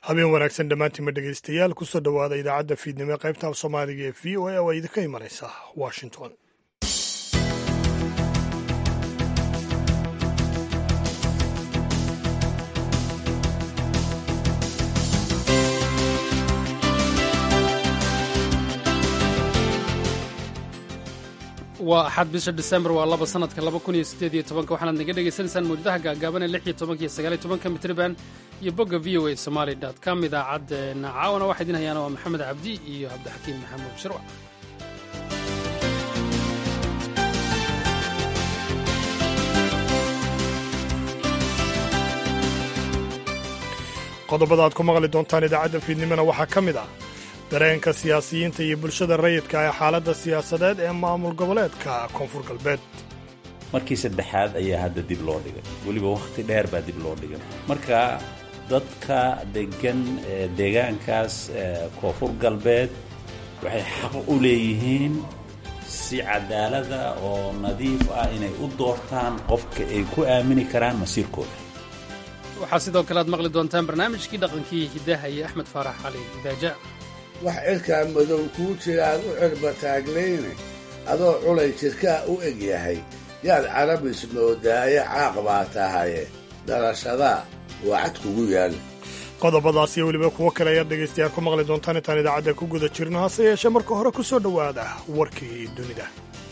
habeen wanaagsan dhammaantiinma dhegaystayaal kusoo dhowaada idaacadda fiidnimo ee qaybta af soomaaliga ee v o a oo idinka imanaysa washington waa axad bisha disembar waa laba sanadka laba kun iyo siddeed iyo tobanka waxaanaad naga dhegaysanaysaan mawjadaha gaagaaban ee lix iyo tobanka iyo sagaal iyo tobanka mitriban iyo bogga v o a somaali dot com idaacaddeena caawana waxaa idin hayaana waa maxamed cabdi iyo cabdixakiim maxamuud shirwac qodobada aad ku maqli doontaan idaacadda fiidnimona waxaa ka mid ah dareenka siyaasiyiinta iyo bulshada rayidka ee xaaladda siyaasadeed ee maamul goboleedka koonfur galbeed markii saddexaad ayaa hadda dib loo dhigay weliba wakhti dheer baa dib loo dhigay marka dadka degan deegaankaas koonfur galbeed waxay xaq u leeyihiin si cadaalada oo nadiif ah inay u doortaan qofka ay ku aamini karaan masiirkooda waxaa sidoo kale aad maqli doontaan barnaamijkii dhaqankii hiddaha iyo axmed faarax cali idaaja wax cirkaa madow kuu jira aad u cirba taaglayne adoo culay jirkaa u eg yahay yaad carabis moodaaye caaq baa tahaye dhalashadaa waa cad kugu yaal qodobadaas iyo weliba kuwo kale ayaad dhegaystayaal ku maqli doontaan intaan idaacadda ku guda jirno hase yeeshee marka hore ku soo dhowaada warkii dunida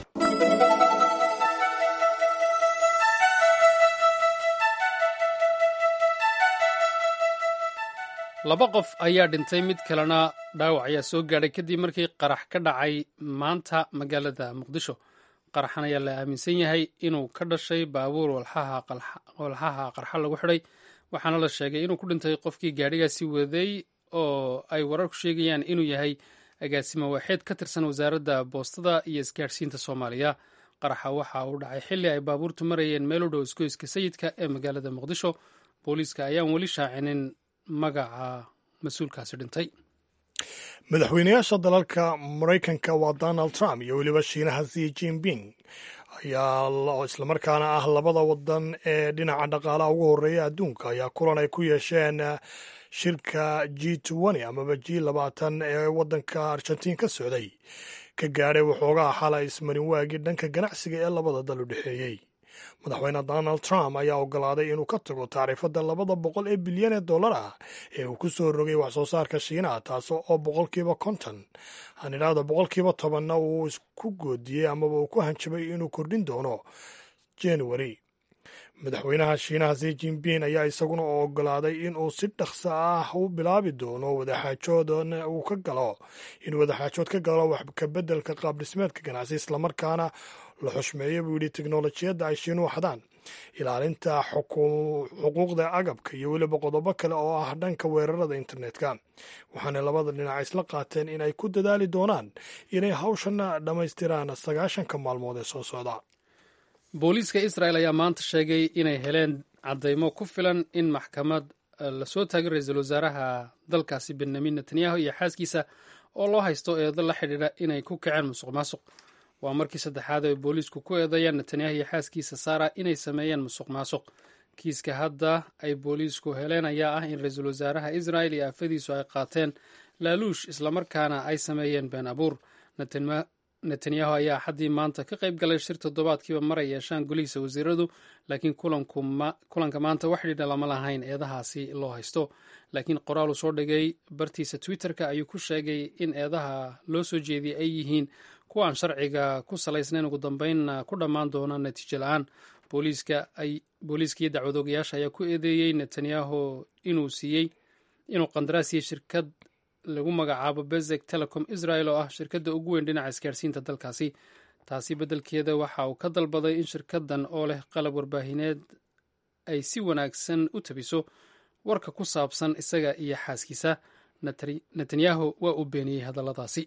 laba qof ayaa dhintay mid kalena dhaawac ayaa soo gaadhay kadib markii qarax ka dhacay maanta magaalada muqdisho qaraxan ayaa la aaminsan yahay inuu ka dhashay baabuur walxaha qarxa lagu xidhay waxaana la sheegay inuu ku dhintay qofkii gaadhigaasi waday oo ay wararku sheegayaan inuu yahay agaasimo waaxeed ka tirsan wasaaradda boostada iyo isgaadhsiinta soomaaliya qaraxa waxa uu dhacay xilli ay baabuurtu marayeen meel u dhow isgoyska sayidka ee magaalada muqdisho booliiska ayaan weli shaacinin magaca mas-uulkaasi dhintay madaxweynayaasha dalalka maraykanka waa donald trump iyo weliba shiinaha zi jinping ayaa islamarkaana ah labada wadan ee dhinaca dhaqaalaha ugu horeeya adduunka ayaa kulan ay ku yeesheen shirka g amaba g labaatan ee wadanka argentiin ka socday ka gaadhay waxoogaa xala ismarin waagii dhanka ganacsiga ee labada dal u dhexeeyey madaxweyne donald trump ayaa ogolaaday inuu ka tago tacriifadda labada boqol ee bilyan ee dollar ah ee uu ku soo rogay wax soo saarka shiinaha taas oo boqolkiiba konton aan idhaahdo boqolkiiba tobanna uu isku goodiyey amaba uu ku hanjabay inuu kordhin doono january madaxweynaha shiinaha zi jinping ayaa isaguna ogolaaday inuu si dhaqso ah u bilaabi doono wadaxaajoodna uu ka galo in wadaxaajood ka galo wax kabeddelka qaab dhismeedka ganacsi islamarkaana la xushmeeyo buu yidhi teknolojiyadda ay shiinuhu xadaan ilaalinta xuquuqda agabka iyo weliba qodobo kale oo ah dhanka weerarada internetka waxaana labada dhinac isla qaateen in ay ku dadaali doonaan inay hawshana dhammaystiraan sagaashanka maalmood ee soo socda booliiska israel ayaa maanta sheegay inay heleen caddaymo ku filan in maxkamad lasoo taagay ra-iisul wasaaraha dalkaasi benyamin netanyahu iyo xaaskiisa oo loo haysto eedo la xidhiidha inay ku kaceen musuq maasuq waa markii saddexaad ay booliisku ku eedeeyaan netanyahu iyo xaaskiisa sara inay sameeyeen musuq maasuq kiiska hadda ay booliisku heleen ayaa ah in ra-iisul wasaaraha israel iyo aafadiisu ay qaateen laaluush islamarkaana ay sameeyeen been abuur netanyahu ayaa xaddii maanta ka qayb galay shir toddobaadkiiba mar ay yeeshaan golihiisa wasiiradu laakiin kulanka maanta wax dhidha lama lahayn eedahaasi loo haysto laakiin qoraal uu soo dhigay bartiisa twitterka ayuu ku sheegay in eedaha loo soo jeediyey ay yihiin kuwa aan sharciga ku salaysnayn ugu dambeynna ku dhammaan doona natiijo la-aan booliiskaiyo dacwadoogayaasha ayaa ku eedeeyey netanyahu inuu siiyey inuu qandaraas siiyey shirkad lagu magacaabo bezek telecom israel oo ah shirkadda ugu weyn dhinaca isgaarsiinta dalkaasi taasi beddelkeeda waxa uu ka dalbaday in shirkaddan oo leh qalab warbaahineed ay si wanaagsan u tabiso warka ku saabsan isaga iyo xaaskiisa netanyahu waa uu beeniyey hadalladaasi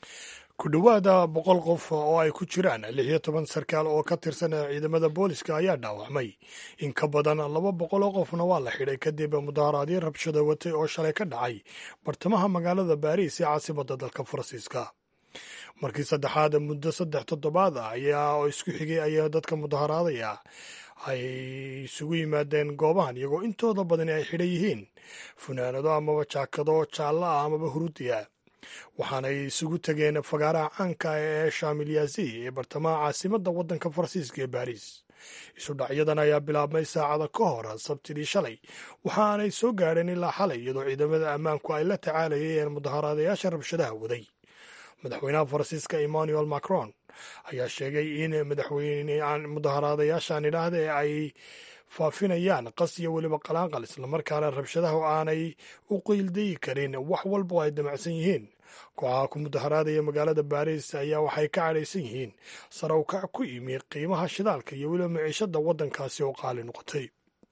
ku dhowaada boqol qof oo ay ku jiraan lix iyo toban sarkaal oo ka tirsan ciidamada booliska ayaa dhaawacmay in ka badan laba boqol oo qofna waa la xidhay kadib mudaharaadyo rabshado watay oo shalay ka dhacay bartamaha magaalada baariis ee caasimadda dalka faransiiska markii saddexaad muddo saddex toddobaad ah ayaa oo isku xigay ayaa dadka mudaharaadaya ay isugu yimaadeen goobahan iyagoo intooda badani ay xidhan yihiin funaanado amaba jaakado jaallo ah amaba huruudiya waxaanay isugu tegeen fagaaraha caanka ee shamilyazi ee bartamaha caasimadda waddanka faransiiska ee baariis isudhacyadan ayaa bilaabmay saacada ka hor sabtidii shalay waxaanay soo gaadheen ilaa xalay iyadoo ciidamada ammaanku ay la tacaalayeen mudaharaadayaasha rabshadaha waday madaxweynaha faransiiska emmanuel macron ayaa sheegay in madaxweyne mudaharaadayaashan idhaahde ay faafinayaan qas iyo weliba qalaanqal islamarkaana rabshadahu aanay u qiildayi karin wax walba oo ay damacsan yihiin kooxaha ku mudaharaadaya magaalada baariis ayaa waxay ka cadhaysan yihiin sare u kac ku yimi qiimaha shidaalka iyo weliba maciishada waddankaasi oo qaali noqotay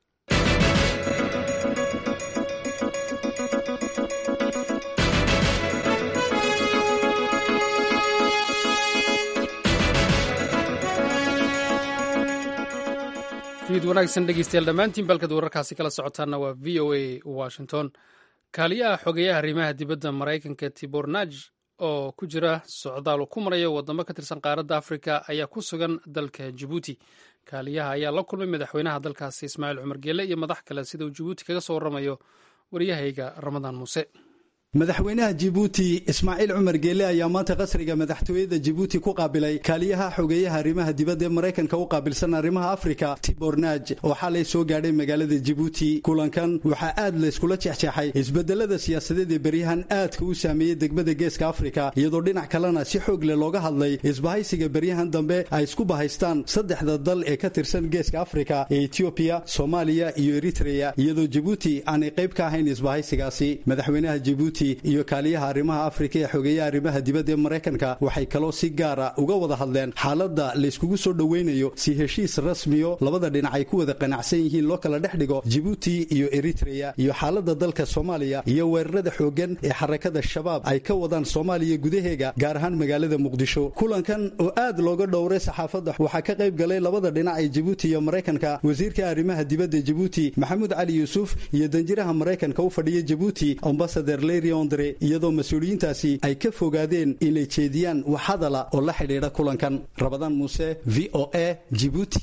fiid wanaagsan dhegeystayaal dhammaantiin balkad wararkaasi kala socotaana waa v o a washington kaaliyaha xogeyaha arrimaha dibadda maraykanka tibor naj oo ku jira socdaal uu ku maraya wadamo ka tirsan qaaradda afrika ayaa ku sugan dalka jabuuti kaaliyaha ayaa la kulmay madaxweynaha dalkaasi ismaaciil cumar geele iyo madax kale sida uu jabuuti kaga soo waramayo waryahayga ramadaan muuse madaxweynaha jibuuti ismaaciil cumar geele ayaa maanta qasriga madaxtooyada jibuuti ku qaabilay kaaliyaha xogeeyaha arrimaha dibadda ee maraykanka u qaabilsan arrimaha afrika tibor naaj oo xalay soo gaadhay magaalada jibuuti kulankan waxaa aad layskula jexjeexay isbedelada siyaasadeed ee beryahan aadka u saameeyey degmada geeska afrika iyadoo dhinac kalena si xoog leh looga hadlay isbahaysiga beryahan dambe ay isku bahaystaan saddexda dal ee ka tirsan geeska afrika ee etiobiya soomaaliya iyo eritreya iyadoo jibuuti aanay qayb ka ahayn isbahaysigaasi madaxweynaha jibuuti iyo kaaliyaha arrimaha afrika ee xogeeyaha arrimaha dibadda ee maraykanka waxay kaloo si gaara uga wada hadleen xaaladda layskugu soo dhoweynayo si heshiis rasmiyo labada dhinac ay ku wada qanacsan yihiin loo kala dhex dhigo jibuuti iyo eritreya iyo xaaladda dalka soomaaliya iyo weerarada xooggan ee xarakada shabaab ay ka wadaan soomaaliya gudaheega gaar ahaan magaalada muqdisho kulankan oo aad looga dhowray saxaafadda waxaa ka qayb galay labada dhinac ee jibuuti iyo maraykanka wasiirka arrimaha dibadda jibuuti maxamuud cali yuusuf iyo danjiraha maraykanka u fadhiya jibuuti ambasader iyadoo mas-uuliyiintaasi ay ka fogaadeen inay jeediyaan wax hadala oo la xidhiidha kulankan rabadaan muuse v o a jibuuti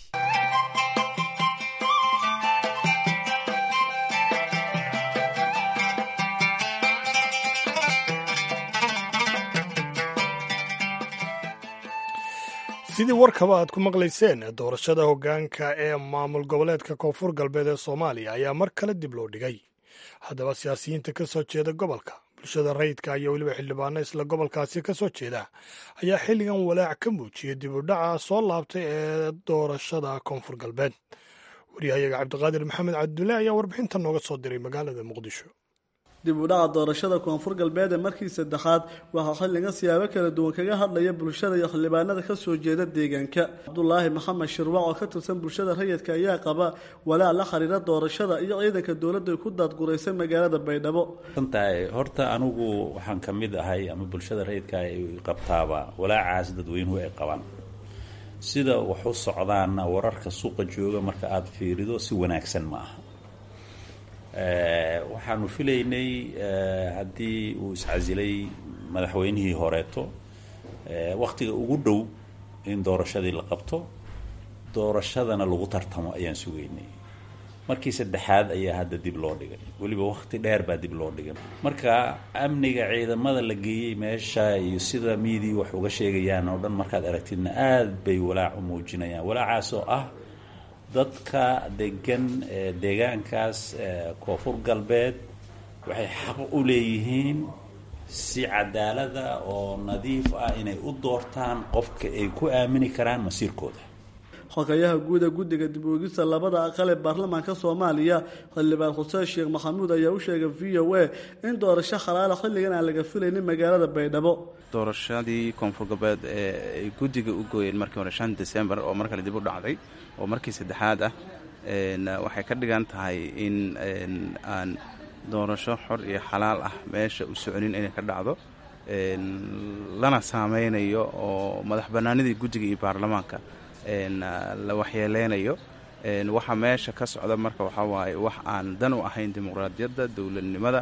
sidii warkaba aad ku maqlayseen doorashada hoggaanka ee maamul goboleedka koonfur galbeed ee soomaaliya ayaa mar kale dib loo dhigay haddaba siyaasiyiinta ka soo jeeda gobolka bulshada rayidka iyo weliba xildhibaano isla gobolkaasi ka soo jeeda ayaa xilligan walaac ka muujiyay dib u dhaca soo laabtay ee doorashada koonfur galbeed waryahayaga cabdiqaadir maxamed cabdulle ayaa warbixinta nooga soo diray magaalada muqdisho dib u dhaca doorashada koonfur galbeed ee markii saddexaad waxaa xilligan siyaabo kala duwan kaga hadlaya bulshada iyo xildhibaanada ka soo jeeda deegaanka cabdulaahi maxamed shirwac oo ka tirsan bulshada rayidka ayaa qaba walaac la xiriira doorashada iyo ciidanka dowladda ay ku daadguraysay magaalada baydhabo tahay horta anigu waxaan ka mid ahay ama bulshada rayidka ay qabtaaba walaacaas dadweynuhu ay qabaan sida wax u socdaana wararka suuqa jooga marka aada fiirido si wanaagsan ma aha waxaanu filaynay haddii uu iscasilay madaxweynihii horeeto wakhtiga ugu dhow in doorashadii la qabto doorashadana lagu tartamo ayaan sugaynay markii saddexaad ayaa hadda dib loo dhigay weliba wakhti dheer baa dib loo dhigay marka amniga ciidamada la geeyey meesha iyo sida miidii wax uga sheegayaan oo dhan markaad aragtidna aad bay walaac u muujinayaan walaacaas oo ah dadka degan deegaankaas koonfur galbeed waxay xaq u leeyihiin si cadaalada oo nadiif ah inay u doortaan qofka ay ku aamini karaan masiirkooda xogayaha guuda guddiga dib uegista labada aqal ee baarlamaanka soomaaliya xildhibaan xuseen sheekh maxamuud ayaa u sheegay v o a in doorasho khalaala xilligan aan laga filaynin magaalada baydhabo doorashadii koonfur galbeed ee ay guddiga u gooyeen markii hore shan december oo mar kale dib u dhacday oo markii saddexaad ah waxay ka dhigan tahay in aan doorasho xor iyo xalaal ah meesha u soconin inay ka dhacdo lana saameynayo oo madax bannaanidii guddiga iyo baarlamaanka la waxyeeleynayo waxa meesha ka socda marka waxaa waaye wax aan dan u ahayn dimuqraadiyadda dowladnimada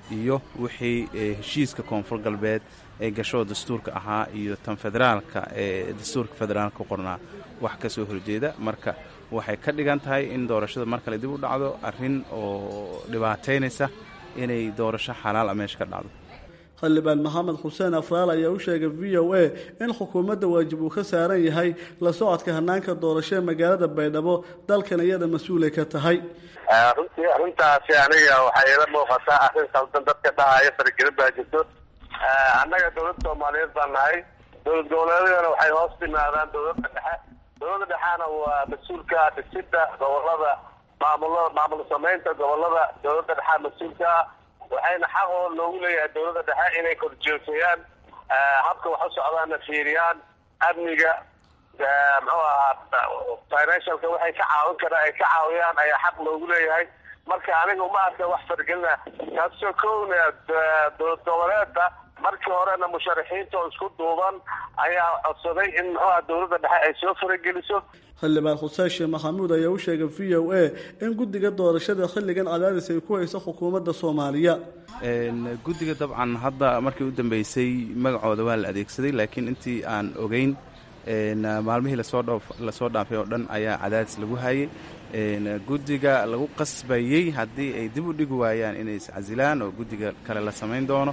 iyo wixii heshiiska koonfur galbeed ee gasho dastuurka ahaa iyo tan federaalka ee dastuurka federaalka ku qornaa wax ka soo horjeeda marka waxay ka dhigan tahay in doorashada mar kale dib u dhacdo arrin oo dhibaataynaysa inay doorasho xalaal a meesha ka dhacdo xildhibaan maxamed xuseen afraal ayaa u sheegay v o a in xukuumadda waajib uu ka saaran yahay la socodka hanaanka doorasho ee magaalada baydhabo dalkan iyada mas-uulay ka tahay runtii arrintaasi aniga waxay ila muuqataa arrin khaldan dadka dhahaya faragelin baa jirto annaga dowladda soomaaliyeed baan nahay dowlad goboleedyadana waxay hoos timaadaan dowladda dhexe dowladda dhexena waa mas-uulka dhisidda gobolada maamul maamul samaynta gobolada dowladda dhexea mas-uulka waxayna xaq oo loogu leeyahay dowladda dhexe inay korjoogteeyaan habka wax u socdaana fiiriyaan amniga muxuu ahaa financialka waxay ka caawin karaan ay ka caawiyaan ayaa xaq loogu leeyahay marka aniga uma arka wax fargelina kaasoo kowna dowlad goboleedda markii horena musharaxiinta oo isku duuban ayaa codsaday in muxuuha dowladda dhexe ay soo farageliso xildhibaan xuseen sheekh maxamuud ayaa u sheegay v o a in guddiga doorashada xilligan cadaadis ay ku hayso xukuumadda soomaaliya guddiga dabcan hadda markii u dambeysay magacooda waa la adeegsaday laakiin intii aan ogeyn maalmihii lasoo dhaafay oo dhan ayaa cadaadis lagu hayay guddiga lagu qasbayey haddii ay dib u dhigi waayaan inay iscasilaan oo guddiga kale la samayn doono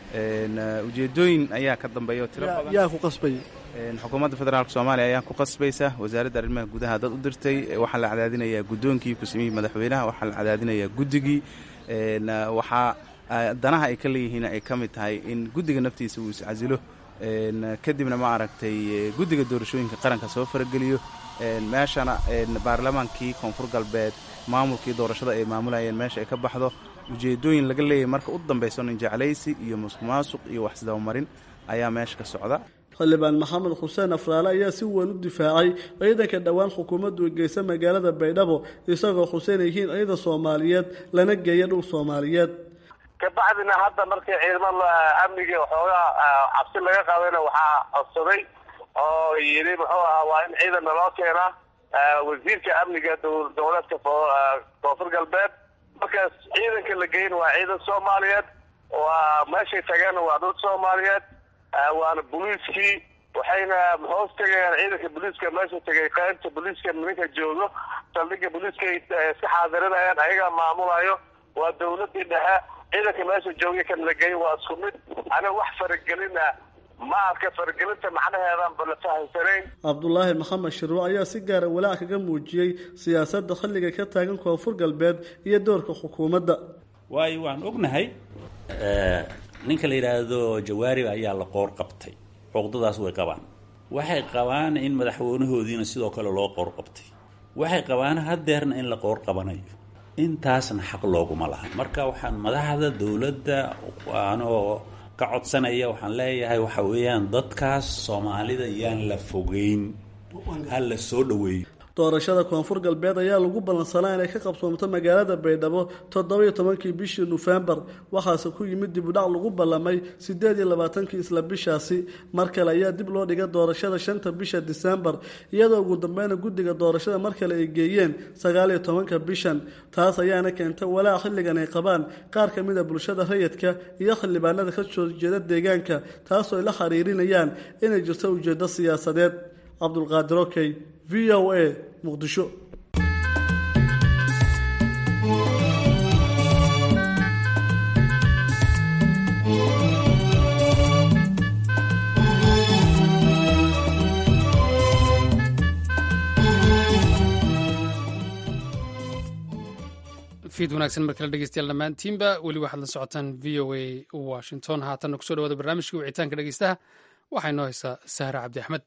ujeedooyin ayaa ka dambeeya oo tiro badan yaa ku qasbay xukuumadda federaalk soomaaliya ayaa ku qasbaysa wasaaradda arrimaha gudaha dad u dirtay waxaa la cadaadinayaa guddoonkii ku-samihii madaxweynaha waxaa la cadaadinayaa guddigii waxaa danaha ay ka leeyihiin ay ka mid tahay in guddiga naftiisa uu iscasilo kadibna ma aragtay guddiga doorashooyinka qaranka soo farageliyo meeshana baarlamaankii koonfur galbeed maamulkii doorashada ay maamulayeen meesha ay ka baxdo ujeedooyin laga leeyahay marka u dambayso nin jeclaysi iyo musuq maasuq iyo waxsidabamarin ayaa meesha ka socda xildhibaan maxamed xuseen afraale ayaa si weyn u difaacay ciidanka dhowaan xukuumaddu ay geysa magaalada baydhabo isagoo xuseen yihiin ciidan soomaaliyeed lana geeya dhul soomaaliyeed kabacdina hadda markii ciidamada amniga waxoogaa cabsi laga qabayna waxaa codsaday oo yidhi muxuu ahaa waa in ciidan naloo keenaa wasiirka amniga dowladeedka koonfur galbeed markaas ciidanka la geyn waa ciidan soomaaliyeed waa meeshay tageen waa dad soomaaliyeed waana boliiskii waxayna hoos tegayaan ciidanka boliiska meesha tegay qaybta boliiska ninka joogo saldhiga boliiska iska xaadirinayaan ayagaa maamulayo waa dowladii dhexe ciidanka meesha joogay kan la geey waa isku mid aniga wax faragelina ma arka faragelinta macnaheedan ba la fahamsanayn cabdulaahi maxamed shirwo ayaa si gaara walaac kaga muujiyey siyaasadda xilliga ka taagan koonfur galbeed iyo doorka xukuumadda waayo waan ognahay ninka la yidhaahdo jawaarib ayaa la qoor qabtay cuqdadaas way qabaan waxay qabaan in madaxweynahoodiina sidoo kale loo qoor qabtay waxay qabaan hadeerna in la qoor qabanayo intaasna xaq looguma laha marka waxaan madaxda dowladda anoo ka codsanaya waxaan leeyahay waxa weeyaan dadkaas soomaalida yaan la fogeyn ha la soo dhoweeyo doorashada koonfur galbeed ayaa lagu ballansanaa inay ka qabsoomto magaalada baydhabo toddobiyo tobankii bishii nofembar waxaase ku yimid dib udhac lagu ballamay siddeed iyo labaatankii isla bishaasi mar kale ayaa dib loo dhigay doorashada shanta bisha disembar iyadoo ugu dambeyna guddiga doorashada mar kale ay geeyeen sagaal iyo tobanka bishan taas ayaana keentay walaac xilligan ay qabaan qaar ka mid a bulshada rayidka iyo xildhibaanada ka soo jeeda deegaanka taasoo ay la xiriirinayaan inay jirto ujeeddo siyaasadeed cabdulqaadir okey v o a muqdisho fiid wanaagsan mar kale dhegeystayaal dhammaantiinba weli waxaad la socotaan v o a washington haatanna kusoo dhawaada barnaamijkii wicitaanka dhegeystaha waxaa inoo haysaa sahra cabdi axmed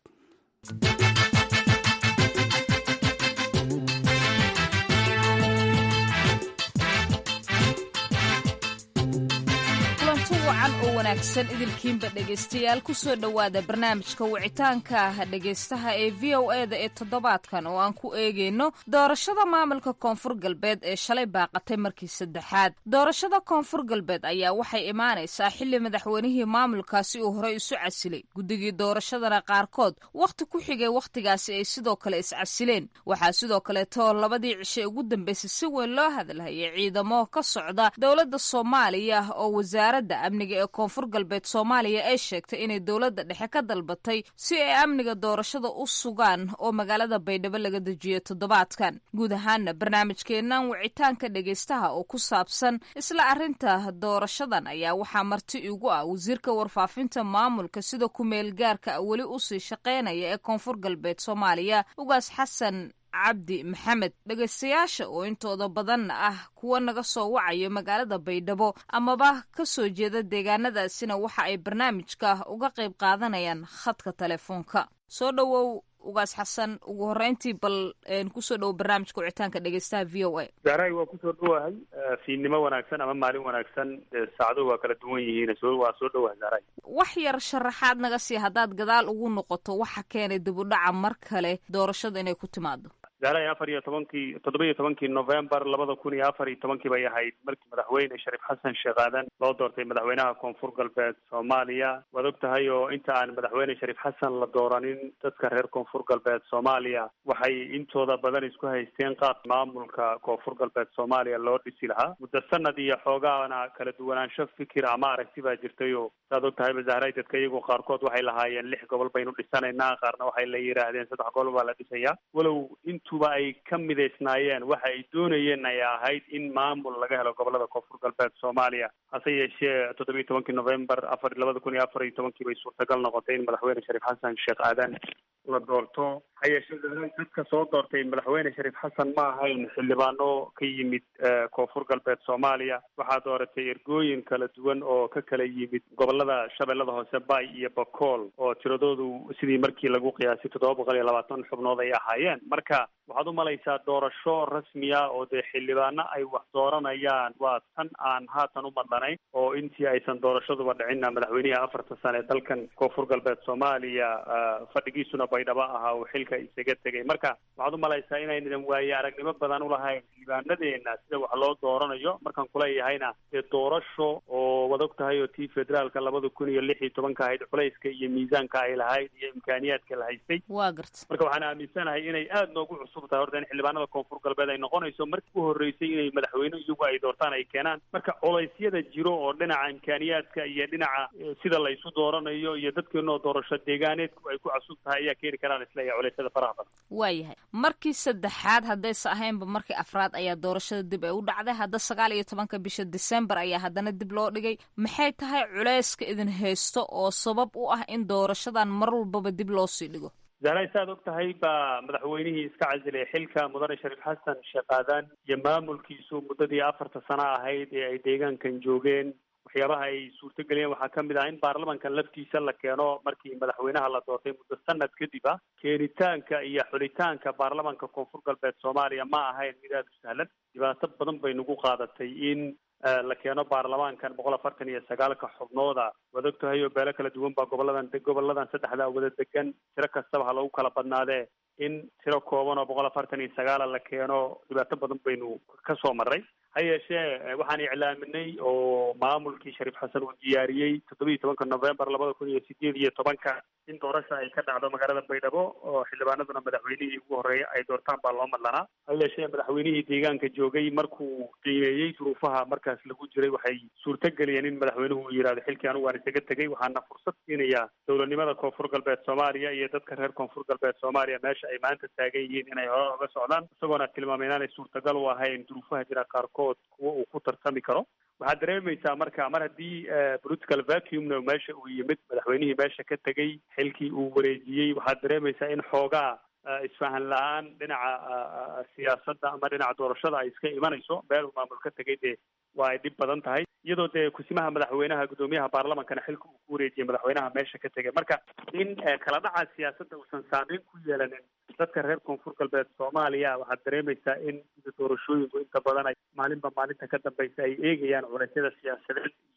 kulanti wacan oo wanaagsan idilkiinba dhegaystayaal ku soo dhowaada barnaamijka wicitaanka ah dhegaystaha ee v o e da ee toddobaadkan oo aan ku eegayno doorashada maamulka koonfur galbeed ee shalay baaqatay markii saddexaad doorashada koonfur galbeed ayaa waxay imaanaysaa xilli madaxweynihii maamulkaasi uu horey isu casilay guddigii doorashadana qaarkood wakhti ku xigay wakhtigaasi ay sidoo kale iscasileen waxaa sidoo kaleeto labadii cishe ugu dambeysay si weyn loo hadalhayay ciidamo ka socda dowladda soomaaliya oo wasaaradda amniga ee koonfur galbeed soomaaliya ay sheegtay inay dowladda dhexe ka dalbatay si ay amniga doorashada u sugaan oo magaalada baydhabo laga dejiyo toddobaadkan guud ahaana barnaamijkeennan wicitaanka dhegaystaha oo ku saabsan isla arrinta doorashadan ayaa waxaa marti igu ah wasiirka warfaafinta maamulka sida ku-meel gaarka weli usii shaqaynaya ee koonfur galbeed soomaaliya ugaas xasan cabdi maxamed dhegaystayaasha oo intooda badanna ah kuwa naga soo wacayo magaalada baydhabo amaba ka soo jeeda deegaanadaasina waxa ay barnaamijka uga qayb qaadanayaan khadka telefoonka soo dhowow ugaas xasan ugu horreyntii bal kusoo dhowo barnaamijka wicitaanka dhegaystaha v o a zahray waa kusoo dhowahay fiidnimo wanaagsan ama maalin wanaagsan saacaduhu waa kala duwan yihiin so waa soo dhowahay zahray wax yar sharaxaad naga sii haddaad gadaal ugu noqoto waxa keenay dib u dhaca mar kale doorashada inay ku timaado zahray afar iyo tobankii toddoba iyo tobankii novembar labada kun iyo afar iyo tobankii bay ahayd markii madaxweyne shariif xasan sheekh aadan loo doortay madaxweynaha koonfur galbeed soomaaliya waad og tahay oo inta aan madaxweyne shariif xasan la dooranin dadka reer koonfur galbeed soomaaliya waxay intooda badan isku haysteen qaab maamulka koonfur galbeed soomaaliya loo dhisi lahaa muddo sanad iyo xoogaana kala duwanaansho fikir ama aragti baa jirtay oo saad og tahayba zahray dadka iyagu qaarkood waxay lahaayeen lix gobol baynu dhisanaynaa qaarna waxay la yidhaahdeen saddex gobol baa la dhisayaa walow intuba ay ka midaysnaayeen waxa ay doonayeen ay ahayd in maamul laga helo gobolada koonfur galbeed soomaaliya hase yeeshee toddobiyi tobankii novembar afar labada kun iyo afar iyo tobankii bay suurtagal noqotay in madaxweyne shariif xasan sheekh aadan la doorto ha yeeshee dadka soo doortay madaxweyne shariif xasan ma ahayn xildhibaano ka yimid koonfur galbeed soomaaliya waxaa dooratay ergooyin kala duwan oo ka kala yimid gobolada shabeellada hoose bay iyo bakool oo tiradoodu sidii markii lagu qiyaasay toddoba boqol iyo labaatan xubnood ay ahaayeen marka waxaad u malaysaa doorasho rasmiya oo dee xildhibaano ay wax dooranayaan waa tan aan haatan u madlanayn oo intii aysan doorashaduba dhicinna madaxweynihii afarta sane ee dalkan koonfur galbeed soomaaliya fadhigiisuna baydhabo ahaa uu xilka isaga tegay marka waxaad u malaysaa inaynan waaye aragnimo badan ulahayn xildhibaanadeena sida wax loo dooranayo markaan kuleeyahayna dee doorasho oo wad og tahay oo tii federaalka labada kun iyo lix iyo tobanka ahayd culayska iyo miisaanka ay lahayd iyo imkaaniyaadka la haystay waa garta marka waxaan aaminsanahay inay aada noogu cusub tahay horta in xildhibaanada koonfur galbeed ay noqonayso markii u horreysay inay madaxweyne iyagu ay doortaan ay keenaan marka coleysyada jiro oo dhinaca imkaaniyaadka iyo dhinaca sida la isu dooranayo iyo dadkeenoo doorasho deegaaneedku ay ku cusub tahay ayaa keeni karaan isleeyahay coleysyada faraha badan waayahay markii saddexaad haddaysa ahaynba markii afraad ayaa doorashada dib ay u dhacday hadda sagaal iyo tobanka bisha december ayaa haddana dib loo dhigay maxay tahay culeyska idin haysto oo sabab u ah in doorashadan mar walbaba dib loo sii dhigo zahray saaad og tahay baa madaxweynihii iska casilay xilka mudane shariif xasan sheekh aadan iyo maamulkiisu muddadii afarta sano ahayd ee ay deegaankan joogeen waxyaabaha ay suurtageliyeen waxaa ka mid ah in baarlamankan laftiisa la keeno markii madaxweynaha la doortay muddo sanad kadib ah keenitaanka iyo xulitaanka baarlamanka koonfur galbeed soomaaliya ma ahayn mid aada u sahlan dhibaato badan bay nagu qaadatay in la keeno baarlamaankan boqol afartan iyo sagaalka xubnooda waad og tahay oo beelo kala duwan baa goboladan goboladan saddexda wada degan tiro kastaba ha lagu kala badnaadee in tiro kooban oo boqol afartan iyo sagaala la keeno dhibaato badan baynu ka soo marray ha yeeshee waxaan iclaaminay oo maamulkii shariif xasan uu diyaariyey toddoba iyo tobanka novembar labada kun iyo sideed iyo tobanka in doorasha ay ka dhacdo magaalada baydhabo oo xildhibaanaduna madaxweynihii ugu horreeya ay doortaan baa loo madlanaa ha yeeshee madaxweynihii deegaanka joogay markuu qiimeeyey duruufaha markaas lagu jiray waxay suurtageliyeen in madaxweynuhu uu yidhahdo xilkii anigu waan isaga tegey waxaana fursad siinayaa dowladnimada koonfur galbeed soomaaliya iyo dadka reer koonfur galbeed soomaaliya meesha ay maanta taagan yihiin inay hore oga socdaan isagoona tilmaamay inaanay suurtagal u ahayn duruufaha jira qaarkood kuwa uu ku tartami karo waxaad dareemaysaa marka mar haddii political vacuumna meesha uu yimid madaxweynihii meesha ka tegey xilkii uu wareejiyey waxaad dareemaysaa in xoogaa isfahan la-aan dhinaca siyaasadda ama dhinaca doorashada ay iska imanayso meel uu maamul ka tegay dee waa ay dhib badan tahay iyadoo dee kusimaha madaxweynaha guddoomiyaha baarlamankana xilka uu ku wareejiyay madaxweynaha meesha ka tegay marka in kala dhaca siyaasadda uusan saameyn ku yeelanin dadka reer koonfur galbeed soomaaliya waxaad dareemaysaa in sida doorashooyinku inta badan ay maalinba maalinta ka dambaysa ay eegayaan culeysyada siyaasadeed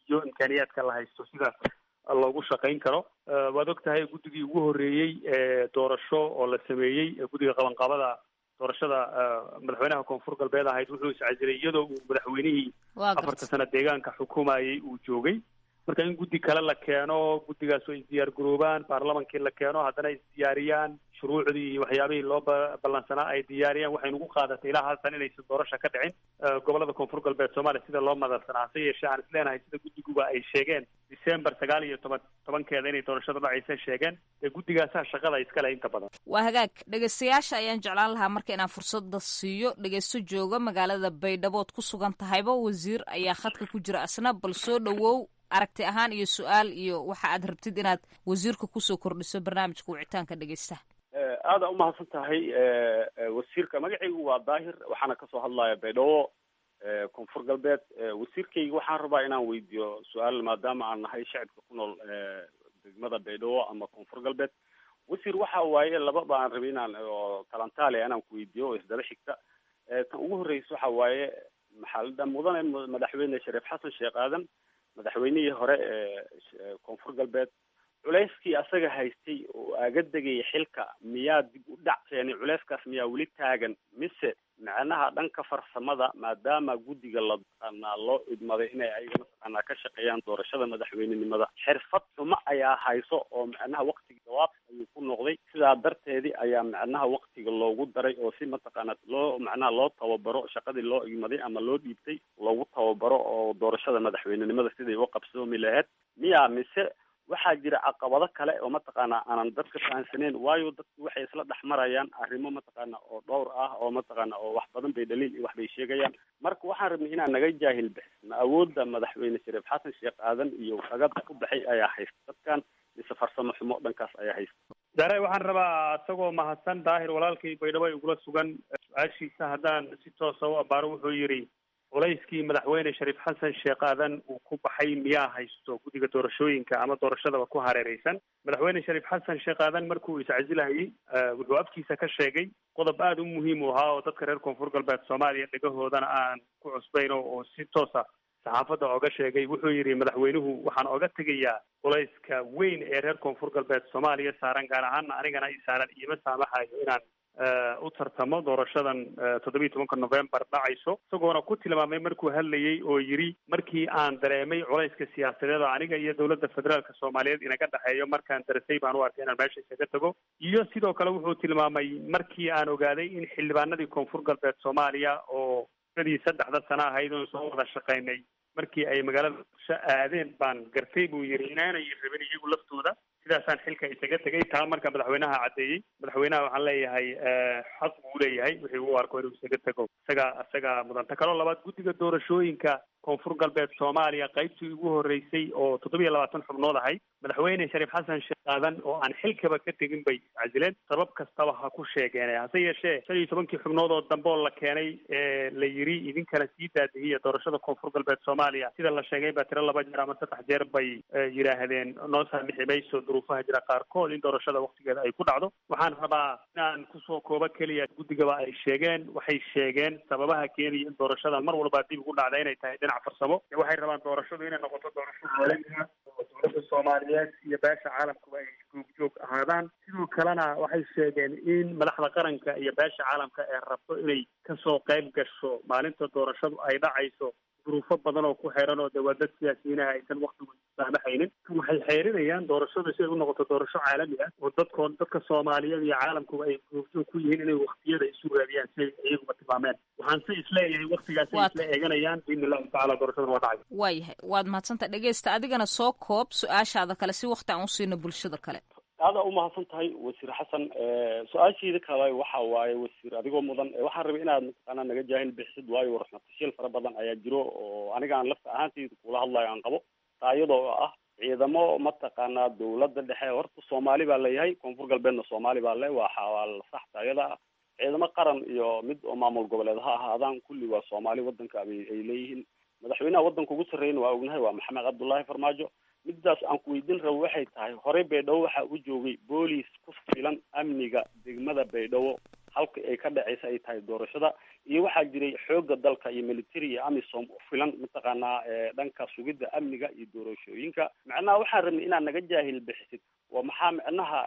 iyo imkaaniyaadka la haysto sida loogu shaqayn karo waad og tahay guddigii ugu horreeyey doorasho oo la sameeyey guddiga qabanqabada doorashada madaxweynaha koonfur galbeed ahayd wuxuu iscasilay iyadoo uu madaxweynihii afarta sano deegaanka xukumayay uu joogay marka in guddi kale la keeno guddigaas oo isdiyaar garoobaan baarlamankii la keeno haddana isdiyaariyaan shuruucdii iyo waxyaabihii loo ballansanaa ay diyaariyaan waxay nagu qaadatay ilaa haltan inaysan doorasho ka dhicin gobolada koonfur galbeed soomaaliya sida loo madalsanaa hase yeeshee aan isleenahay sida guddiguba ay sheegeen december sagaal iyo toban tobankeeda inay doorashada dhacaysa sheegeen dee guddigaasaa shaqada iskale inta badan waa hagaag dhegaystayaasha ayaan jeclaan lahaa marka inaan fursadda siiyo dhegaysto jooga magaalada baydhabood ku sugan tahayba wasiir ayaa khadka ku jira asna bal soo dhowow aragti ahaan iyo su-aal iyo waxa aad rabtid inaad wasiirka kusoo kordhiso barnaamijka wicitaanka dhegaystaha aada umahadsan tahay wasiirka magacaygu waa daahir waxaana kasoo hadlaya baydhabo koonfur galbeed wasiirkayga waxaan rabaa inaan weydiiyo su-aal maadaama aan nahay shacibka ku nool degmada baydhabo ama koonfur galbeed wasiir waxa waaye laba baan rabay inaan oo talantaale inaan ku weydiiyo oo isdaba xigta tan ugu horreysa waxa waaye maxaa mudane madaxweyne shariif xasan sheekh aadan madaxweynihii hore ee koonfur galbeed culeyskii asaga haystay oo aaga degaya xilka miyaa dib u dhac keenay culeyskaas miyaa weli taagan mise macnaha dhanka farsamada maadaama guddiga la taqaanaa loo idmaday inay ayaga mataqaanaa ka shaqeeyaan doorashada madaxweynenimada xirfad xumo ayaa hayso oo macnaha waktiga jawaab ayuu ku noqday sidaa darteedii ayaa macnaha waktiga loogu daray oo si mataqaanaa loo macnaha loo tababaro shaqadii loo igmaday ama loo dhiibtay loogu tababaro oo doorashada madaxweynenimada siday u qabsoomi lahayd miyaa mise waxaa jira caqabado kale oo mataqaanaa aanan dadka fahansaneyn waayo dadku waxay isla dhex marayaan arrimo mataqaana oo dhowr ah oo mataqaana oo wax badan bay dhaliil iyo wax bay sheegayaan marka waxaan rabnay inaan naga jaahil bixis ma awoodda madaxweyne shariif xasan sheekh aadan iyo ragada ku baxay ayaa haysta dadkan mise farsamo xumo dhankaas ayaa haysta daare waxaan rabaa isagoo mahadsan daahir walaalkay baydhabo igula sugan su-aashiisa haddaan si toosa u abaaro wuxuu yidhi culayskii madaxweyne shariif xasan sheekh aadan uu ku baxay miyaa haysto guddiga doorashooyinka ama doorashadaba ku hareereysan madaxweyne shariif xasan sheekh aadan markuu iscasilahayey wuxuu afkiisa ka sheegay qodob aada u muhiim u ahaa oo dadka reer koonfur galbeed soomaaliya dhegahoodana aan ku cusbayn oo si toosa saxaafadda oga sheegay wuxuu yidhi madaxweynuhu waxaan oga tegayaa culayska weyn ee reer koonfur galbeed soomaaliya saaran gaar ahaana anigana i saaran iima saamaxayo inaan u tartamo doorashadan toddobiyi tobanka november dhacayso isagoona ku tilmaamay markuu hadlayey oo yidhi markii aan dareemay culayska siyaasadeed oo aniga iyo dowladda federaalka soomaaliyeed inaga dhexeeyo markaan daresay baan u arkay inaan meesha isaga tago iyo sidoo kale wuxuu tilmaamay markii aan ogaaday in xildhibaanadii koonfur galbeed soomaaliya oo dadii saddexda sano ahayd oon soo wada shaqaynay markii ay magaalada muqdisho aadeen baan gartay buu yidhi inaanay rabin iyagu laftooda sidaasaan xilka isaga tegay taa marka madaxweynaha caddeeyey madaxweynaha waxaan leeyahay xaq buu leeyahay wixii uu arko inuu isaga tego isaga isaga mudanta kaloo labaad guddiga doorashooyinka koonfur galbeed soomaaliya qaybtii ugu horreysay oo toddobiyo labaatan xubnood ahayd madaxweyne shariif xasan sheekh aadan oo aan xilkaba ka tegin bay iscasileen sabab kastaba ha ku sheegeen hase yeeshee shan iyo tobankii xubnood oo dambe oo la keenay ee la yidhi idinkana sii daadihiya doorashada koonfur galbeed soomaaliya sida la sheegay baa tiro laba jeer ama saddex jeer bay yidhaahdeen noo saamixi mayso duruufaha jira qaarkood in doorashada waktigeeda ay ku dhacdo waxaan rabaa inaan kusoo koobo keliya guddigaba ay sheegeen waxay sheegeen sababaha keenaya in doorashadan mar walba dib ugu dhacda inay tahay dhinac farsamo waxay rabaan doorashadu inay noqoto doorasho caalamiga oo dowladda soomaaliyeed iyo beesha caalamkuba ay googjoog ahaadaan sidoo kalena waxay sheegeen in madaxda qaranka iyo beesha caalamka ee rabto inay kasoo qayb gasho maalinta doorashadu ay dhacayso duruufo badan oo ku xeeran oo dee waa dad siyaasiyiinaha aysan waktigu saamaxaynin waxay xeerinayaan doorashadu si ay u noqoto doorasho caalami ah oo dadkoon dadka soomaaliyeed iyo caalamkuba ay googjoog ku yihiin inay waktiyada isu raadiyaan si ay iyaguba tilmaameen waxaan se isleeyahay waktigaas ay isla eeganayaan biidni illahi tacala doorashada waa dhacay waayahay waad mahadsanta dhegeysta adigana soo koob su-aashaada kale si wakti aan u siino bulshada kale aada umahadsan tahay wasiir xasan su-aashiida kale waxa waaye wasiir adigoo mudan waxaan rabay inaad mataqaanaa naga jaahil bixisid waayo warxmatashiil fara badan ayaa jiro oo aniga aan lafta ahaantayda kula hadlayo aan qabo taa iyadoo ah ciidamo mataqaanaa dawladda dhexe horta soomaali baa leeyahay koonfur galbeedna soomaali baa le waa waa sax taayada ah ciidamo qaran iyo mid oo maamul goboleed ha ahaadaan kulli waa soomaali wadanka ay ay leeyihiin madaxweynaha wadanka ugu sarreeyna waa ognahay waa maxamed cabdullaahi farmaajo midaas aan ku weydiin rabo waxay tahay horey baydhabo waxaa u joogay boolis ku filan amniga degmada baydhabo halka ay ka dhaceysa ay tahay doorashada iyo waxaa jiray xooga dalka iyo military iyo amisom u filan mataqaanaa dhanka sugidda amniga iyo doorashooyinka macnaha waxaan rabnay inaad naga jaahil bixisid waa maxaa micnaha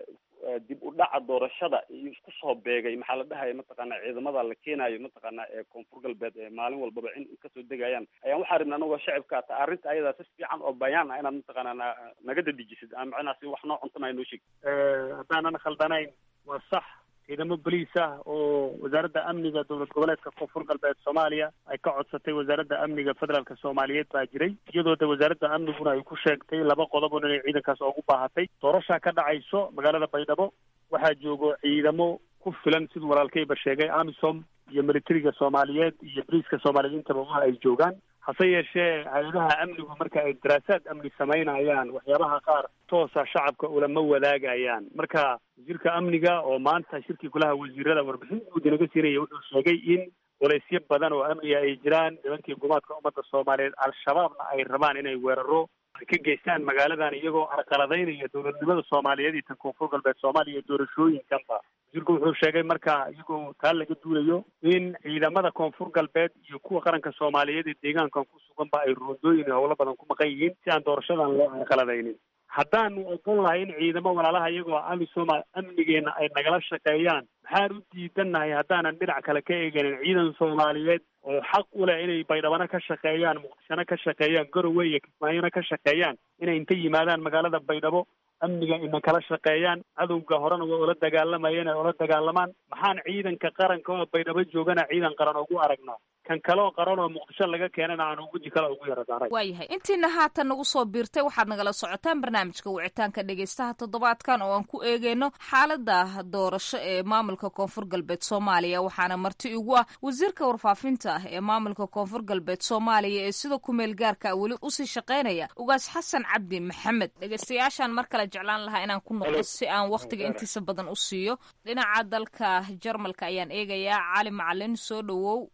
dib u dhaca doorashada iyo isku soo beegay maxaa la dhahaya mataqaana ciidamada la keenayo mataqaana ee koonfur galbeed ee maalin walbaba in kasoo degayaan ayaan waxaa rabnay anagoo shacibka ta arrinta ayadaa si fiican oo bayaan ah inaad mataqaana naga dadijisid ama macnaha si wax noo cuntana noo sheeg haddaanan khaldanayn waa sax ciidamo boliis ah oo wasaaradda amniga dowlad goboleedka koonfur galbeed soomaaliya ay ka codsatay wasaaradda amniga federaalka soomaaliyeed baa jiray iyadoo de wasaaradda amniguna ay ku sheegtay laba qodob inay ciidankaas ugu baahatay doorashaa ka dhacayso magaalada baydhabo waxaa joogo ciidamo ku filan siduu walaalkayba sheegay amisom iyo militariga soomaaliyeed iyo boliiska soomaaliyeed intaba waa ay joogaan hase yeeshee hay-adaha amnigu marka ay daraasaad amni samaynayaan waxyaabaha qaar toosa shacabka ulama wadaagayaan marka wasiirka amniga oo maanta shirkii golaha wasiirada warbixin guud inaga siinaya wuxuu sheegay in walaysyo badan oo amniga ay jiraan nimankii gumaadka ummadda soomaaliyeed al-shabaabna ay rabaan inay weeraro ay ka geystaan magaaladan iyagoo arqaladaynaya dowladnimada soomaaliyeed iyo tan koonfur galbeed soomaaliya iyo doorashooyinkanba wasiirku wuxuu sheegay marka iyagoo taa laga duulayo in ciidamada koonfur galbeed iyo kuwa qaranka soomaaliyeed ee deegaankan ku suganba ay roondooyin howlo badan ku maqan yihiin si aan doorashadan loo arqaladaynin haddaanu ogon lahay in ciidamo walaalaha iyagoo amisoma amnigeena ay nagala shaqeeyaan maxaan u diidannahay haddaanan dhinac kale ka eeganin ciidan soomaaliyeed oo xaq u leh inay baydhabana ka shaqeeyaan muqdishona ka shaqeeyaan garowe iyo kismaayona ka shaqeeyaan inay inta yimaadaan magaalada baydhabo amniga ina kala shaqeeyaan cadowga horena waa ula dagaalamayeen ay ula dagaalamaan maxaan ciidanka qaranka oo baydhabo joogana ciidan qaran ugu aragnaa kan kaleo qaran oo muqdisho laga keenana aan weji kale ugu yara daaray waayahay intiina haatan nagu soo biirtay waxaad nagala socotaan barnaamijka wicitaanka dhegeystaha toddobaadkan oo aan ku eegeyno xaalada doorasho ee maamulka koonfur galbeed soomaaliya waxaana marti igu ah wasiirka warfaafinta ah ee maamulka koonfur galbeed soomaaliya ee sida kumeel gaarka weli usii shaqeynaya ugaas xasan cabdi maxamed dhegeystayaashaan mar kale jeclaan lahaa inaan ku noqdo si aan wakhtiga intiisa badan u siiyo dhinaca dalka jarmalka ayaan eegayaa cali macalin soo dhawow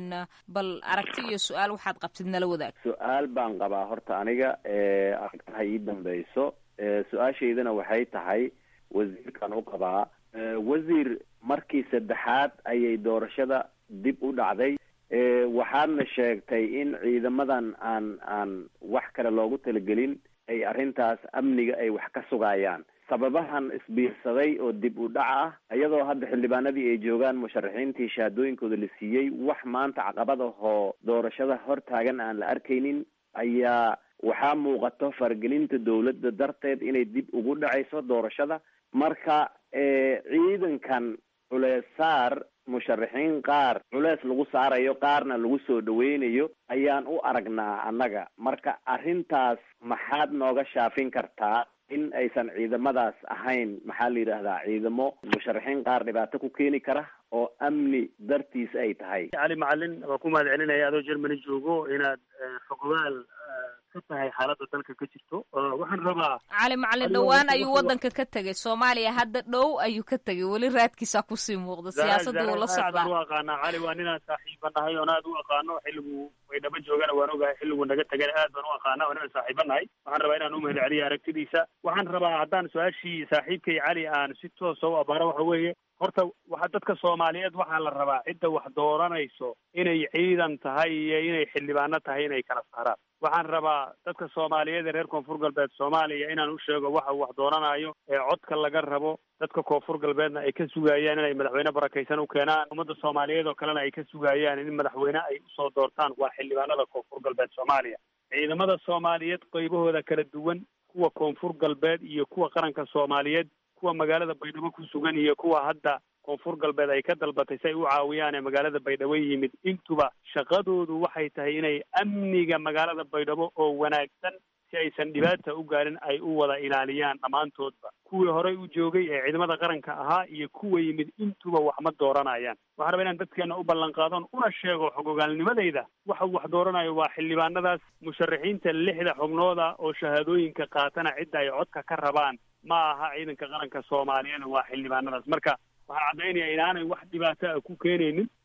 bal aragti iyo su-aal waxaad qabtid nala wadaag su-aal baan qabaa horta aniga aragtaha ii dambeyso su-aashaydana waxay tahay wasiirkan u qabaa wasiir markii saddexaad ayay doorashada dib u dhacday waxaadna sheegtay in ciidamadan aan aan wax kale loogu talagelin ay arrintaas amniga ay wax ka sugayaan sababahan isbiirsaday oo dib u dhac ah iyadoo hadda xildhibaanadii ay joogaan musharaxiintii shahaadooyinkooda la siiyey wax maanta caqabad ahoo doorashada hor taagan aan la arkaynin ayaa waxaa muuqato faragelinta dowladda darteed inay dib ugu dhacayso doorashada marka ciidankan culees saar musharaxiin qaar culees lagu saarayo qaarna lagu soo dhaweynayo ayaan u aragnaa annaga marka arrintaas maxaad nooga shaafin kartaa in aysan ciidamadaas ahayn maxaa la yidhaahdaa ciidamo musharaxiin qaar dhibaato ku keeni kara oo amni dartiis ay tahay cali macalin waa ku mahad celinaya adoo germany joogo inaad fogogaal ka tahay xaaladda dalka ka jirto waxaan rabaa cali macalin dhowaan ayuu wadanka ka tegay soomaaliya hadda dhow ayuu ka tegay weli raadkiisa kusii muuqda siyaasadda wuu la socdaa u aqaanaa cali waa ninaan saaxiiba nahay oon aad u aqaano xilligu baydhabo joogana waan ogahay xilligu naga tegana aad baan u aqaana oo ninaan saaxiiba nahay waxaan rabaa inaan u mahad celiya aragtidiisa waxaan rabaa haddaan su-aashii saaxiibkay cali aan si toosa u abaaro waxa weeye horta waxa dadka soomaaliyeed waxaa la rabaa cidda wax dooranayso inay ciidan tahay iyo inay xildhibaano tahay inay kala saaraan waxaan rabaa dadka soomaaliyeed ee reer koonfur galbeed soomaaliya inaan u sheego waxa wax dooranayo ee codka laga rabo dadka koonfur galbeedna ay ka sugayaan inay madaxweyne barakaysan u keenaan ummadda soomaaliyeed oo kalena ay ka sugayaan in madaxweyne ay usoo doortaan waa xildhibaanada koonfur galbeed soomaaliya ciidamada soomaaliyeed qaybahooda kala duwan kuwa koonfur galbeed iyo kuwa qaranka soomaaliyeed kuwa magaalada baydhabo ku sugan iyo kuwa hadda koonfur galbeed ay ka dalbatay si ay u caawiyaan ee magaalada baydhabo yimid intuba shaqadoodu waxay tahay inay amniga magaalada baydhabo oo wanaagsan si aysan dhibaata u gaarin ay u wada ilaaliyaan dhammaantoodba kuwii horey u joogay ee ciidamada qaranka ahaa iyo kuwa yimid intuba wax ma dooranayaan waxaan rabaa inaan dadkeena u ballan qaadon una sheego xogogaalnimadayda waxa wax dooranayo waa xildhibaanadaas musharaxiinta lixda xubnooda oo shahaadooyinka qaatana cidda ay codka ka rabaan ma aha ciidanka qaranka soomaaliyeed waa xildhibaanadaas marka waxaan caddaynaya inaanay wax dhibaato ah ku keenaynin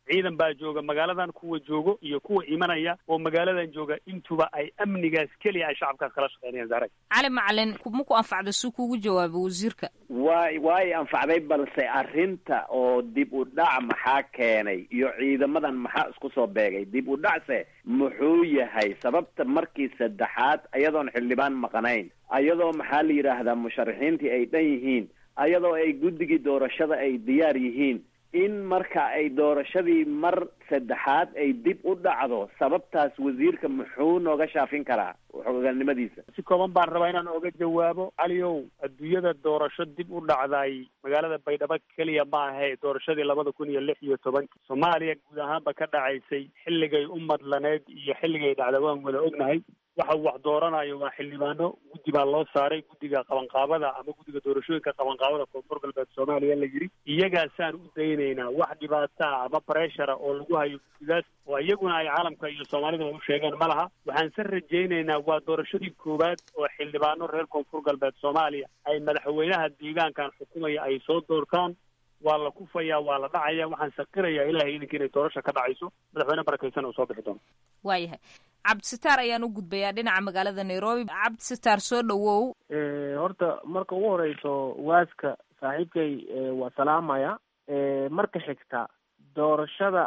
ciidan baa jooga magaaladan kuwa joogo iyo kuwa imanaya oo magaaladan jooga intuba ay amnigaas keliya ay shacabkaas kala shaqeynayaan zahra cali macalin ma ku anfacda si kuugu jawaabo wasiirka way way anfacday balse arrinta oo dib u dhac maxaa keenay iyo ciidamadan maxaa isku soo beegay dib u dhacse muxuu yahay sababta markii saddexaad ayadoon xildhibaan maqanayn ayadoo maxaa la yidhaahdaa musharaxiintii ay dhan yihiin ayadoo ay guddigii doorashada ay diyaar yihiin in marka ay doorashadii mar saddexaad ay dib u dhacdo sababtaas wasiirka muxuu nooga shaafin karaa xoganimadiisa si kooban baan rabaa inaan oga jawaabo caliow adduunyada doorasho dib u dhacday magaalada baydhabo keliya ma ahe doorashadii labada kun iyo lix iyo tobankii soomaaliya guud ahaanba ka dhacaysay xilligay u madlaneed iyo xilligay dhacda waan wada ognahay waxa uu wax dooranayo waa xildhibaano guddi baa loo saaray guddiga qabanqaabada ama guddiga doorashooyinka qabanqaabada koonfur galbeed soomaaliya la yidhi iyagaasaan u daynaynaa wax dhibaataa ama breshara oo lagu hayo guddigaas oo iyaguna ay caalamka iyo soomaalida u sheegeen ma laha waxaan se rajaynaynaa waa doorashadii koowaad oo xildhibaano reer koonfur galbeed soomaaliya ay madaxweynaha deegaankan xukumaya ay soo doortaan waa la kufayaa waa la dhacaya waxaan saqirayaa ilahay idinka inay doorasha ka dhacayso madaxweyne barakaysan uu soo bixi doono waayahay cabdisitaar ayaan u gudbayaa dhinaca magaalada nairobi cabdisitaar soo dhawow horta marka ugu horeyso waaska saaxiibkay waa salaamaya marka xigta doorashada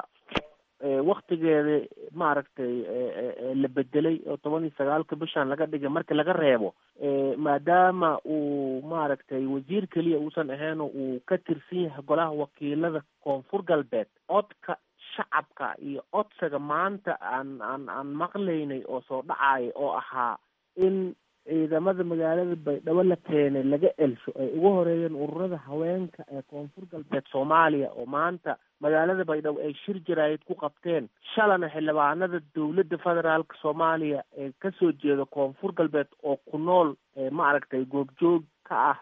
waktigeeda maaragtay la bedelay oo toban iyo sagaalka bishan laga dhigay marka laga reebo maadaama uu maaragtay wasiir keliya uusan ahayn uu ka tirsan yahay golaha wakiilada koonfur galbeed codka shacabka iyo codsiga maanta aan aan aan maqlaynay oo soo dhacaya oo ahaa in ciidamada magaalada baydhabo la keenay laga elsho ay ugu horeeyeen ururada haweenka ee koonfur galbeed soomaaliya oo maanta magaalada baydhabo ay shir jaraayid ku qabteen shalana xildhibaanada dowladda federaalka soomaaliya ee kasoo jeeda koonfur galbeed oo ku nool maaragtay goobjoog ka ah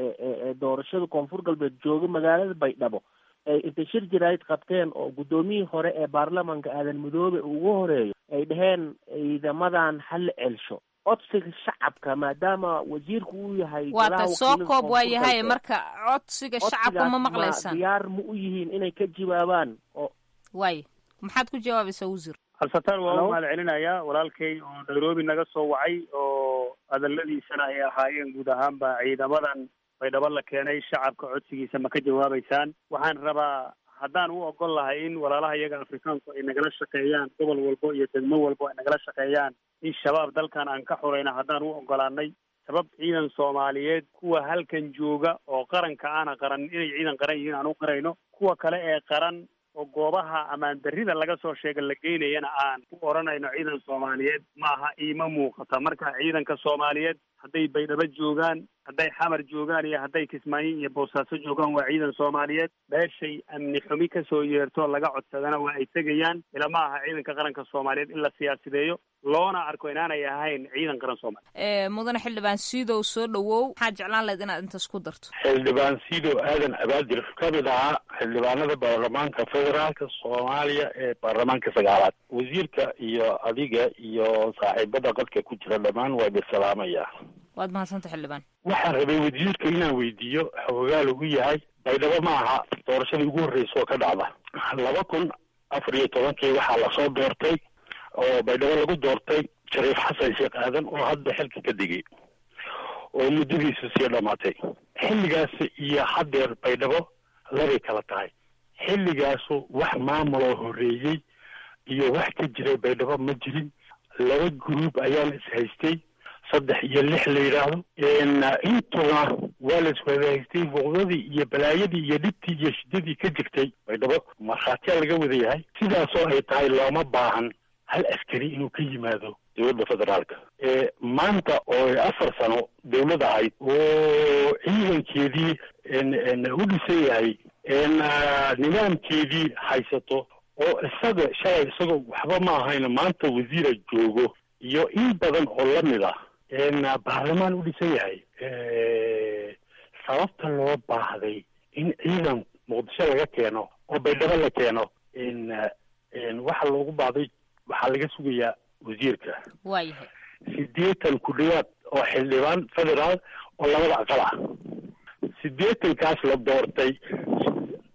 ee doorashada koonfur galbeed jooga magaalada baydhabo ay intay shir jaraayid qabteen oo guddoomiyihii hore ee baarlamanka aadan midoobe ugu horeeyo ay dhaheen ciidamadan hala celsho codsiga shacabka maadaama wasiirku uu yahay waata soo koob waa yahay marka codsiga shacabka ma maqlaysaan diyaar ma u yihiin inay ka jawaabaan oo waay maxaad ku jawaabaysaa wasiir cabsitaar waa u mahad celinayaa walaalkay oo nairobi naga soo wacay oo hadaladiisana ay ahaayeen guud ahaanba ciidamadan baydhabo la keenay shacabka codsigiisa ma ka jawaabaysaan waxaan rabaa haddaan u ogol lahay in walaalaha iyaga afrikaanku ay nagala shaqeeyaan gobol walbo iyo degmo walbo ay nagala shaqeeyaan in shabaab dalkan aan ka xurayna haddaan u ogolaanay sabab ciidan soomaaliyeed kuwa halkan jooga oo qaranka aana qaran inay ciidan qaran yihiin aan u qarayno kuwa kale ee qaran oo goobaha amaan darrida laga soo sheega la geynayana aan u odhanayno ciidan soomaaliyeed maaha iima muuqata marka ciidanka soomaaliyeed hadday baydhabo joogaan hadday xamar joogaan iyo hadday kismaayo iyo boosaaso joogaan waa ciidan soomaaliyeed meeshay amni xumi kasoo yeerto laga codsadana waa ay tegayaan ilama aha ciidanka qaranka soomaaliyeed in la siyaasideeyo loona arko inaanay ahayn ciidan qaran soomaaliyeed mudane xildhibaan siidow soo dhawow maxaa jeclaan lahayd inaad intaas ku darto xildhibaan siidow aadan abaadir ka mid ahaa xildhibaanada baarlamaanka federaalka soomaaliya ee baarlamaanka sagaalaad wasiirka iyo adiga iyo saaxiibada qadka ku jira dhammaan waa idin salaamaya waad mahadsanta xildhibaan waxaan rabay wasiirka inaan weydiiyo xoogaal ugu yahay baydhabo ma aha doorashadii ugu horreysa oo ka dhacda laba kun afar iyo tobankii waxaa lasoo doortay oo baydhabo lagu doortay shariif xasan sheekh aadan oo hadda xilka ka digay oo muddadiisu sii dhamaatay xilligaas iyo haddeer baydhabo labay kala tahay xilligaasu wax maamuloo horreeyey iyo wax ka jiray baydhabo ma jirin laba gruub ayaana ishaystay saddex iyo lix la yidhaahdo intuna waa la iswada haystay buuqdadii iyo balaayadii iyo dhibtii iyo shidadii ka jirtay baydhabo markhaatiyaa laga wada yahay sidaasoo ay tahay looma baahan hal askari inuu ka yimaado dowladda federaalka maanta oo afar sano dowladda ahayd oo ciidankeedii u dhisan yahay nidaamkeedii haysato oo isaga shalay isagoo waxba ma ahayn maanta wasiira joogo iyo in badan oo lamid ah baarlamaan u dhisan yahay sababta loo baahday in ciidan muqdisho laga keeno oo baydhabo la keeno waxa loogu baahday waxaa laga sugayaa wasiirka waayahay sideetan ku dhawaad oo xildhibaan federaal oo labada aqal ah sideetankaas la doortay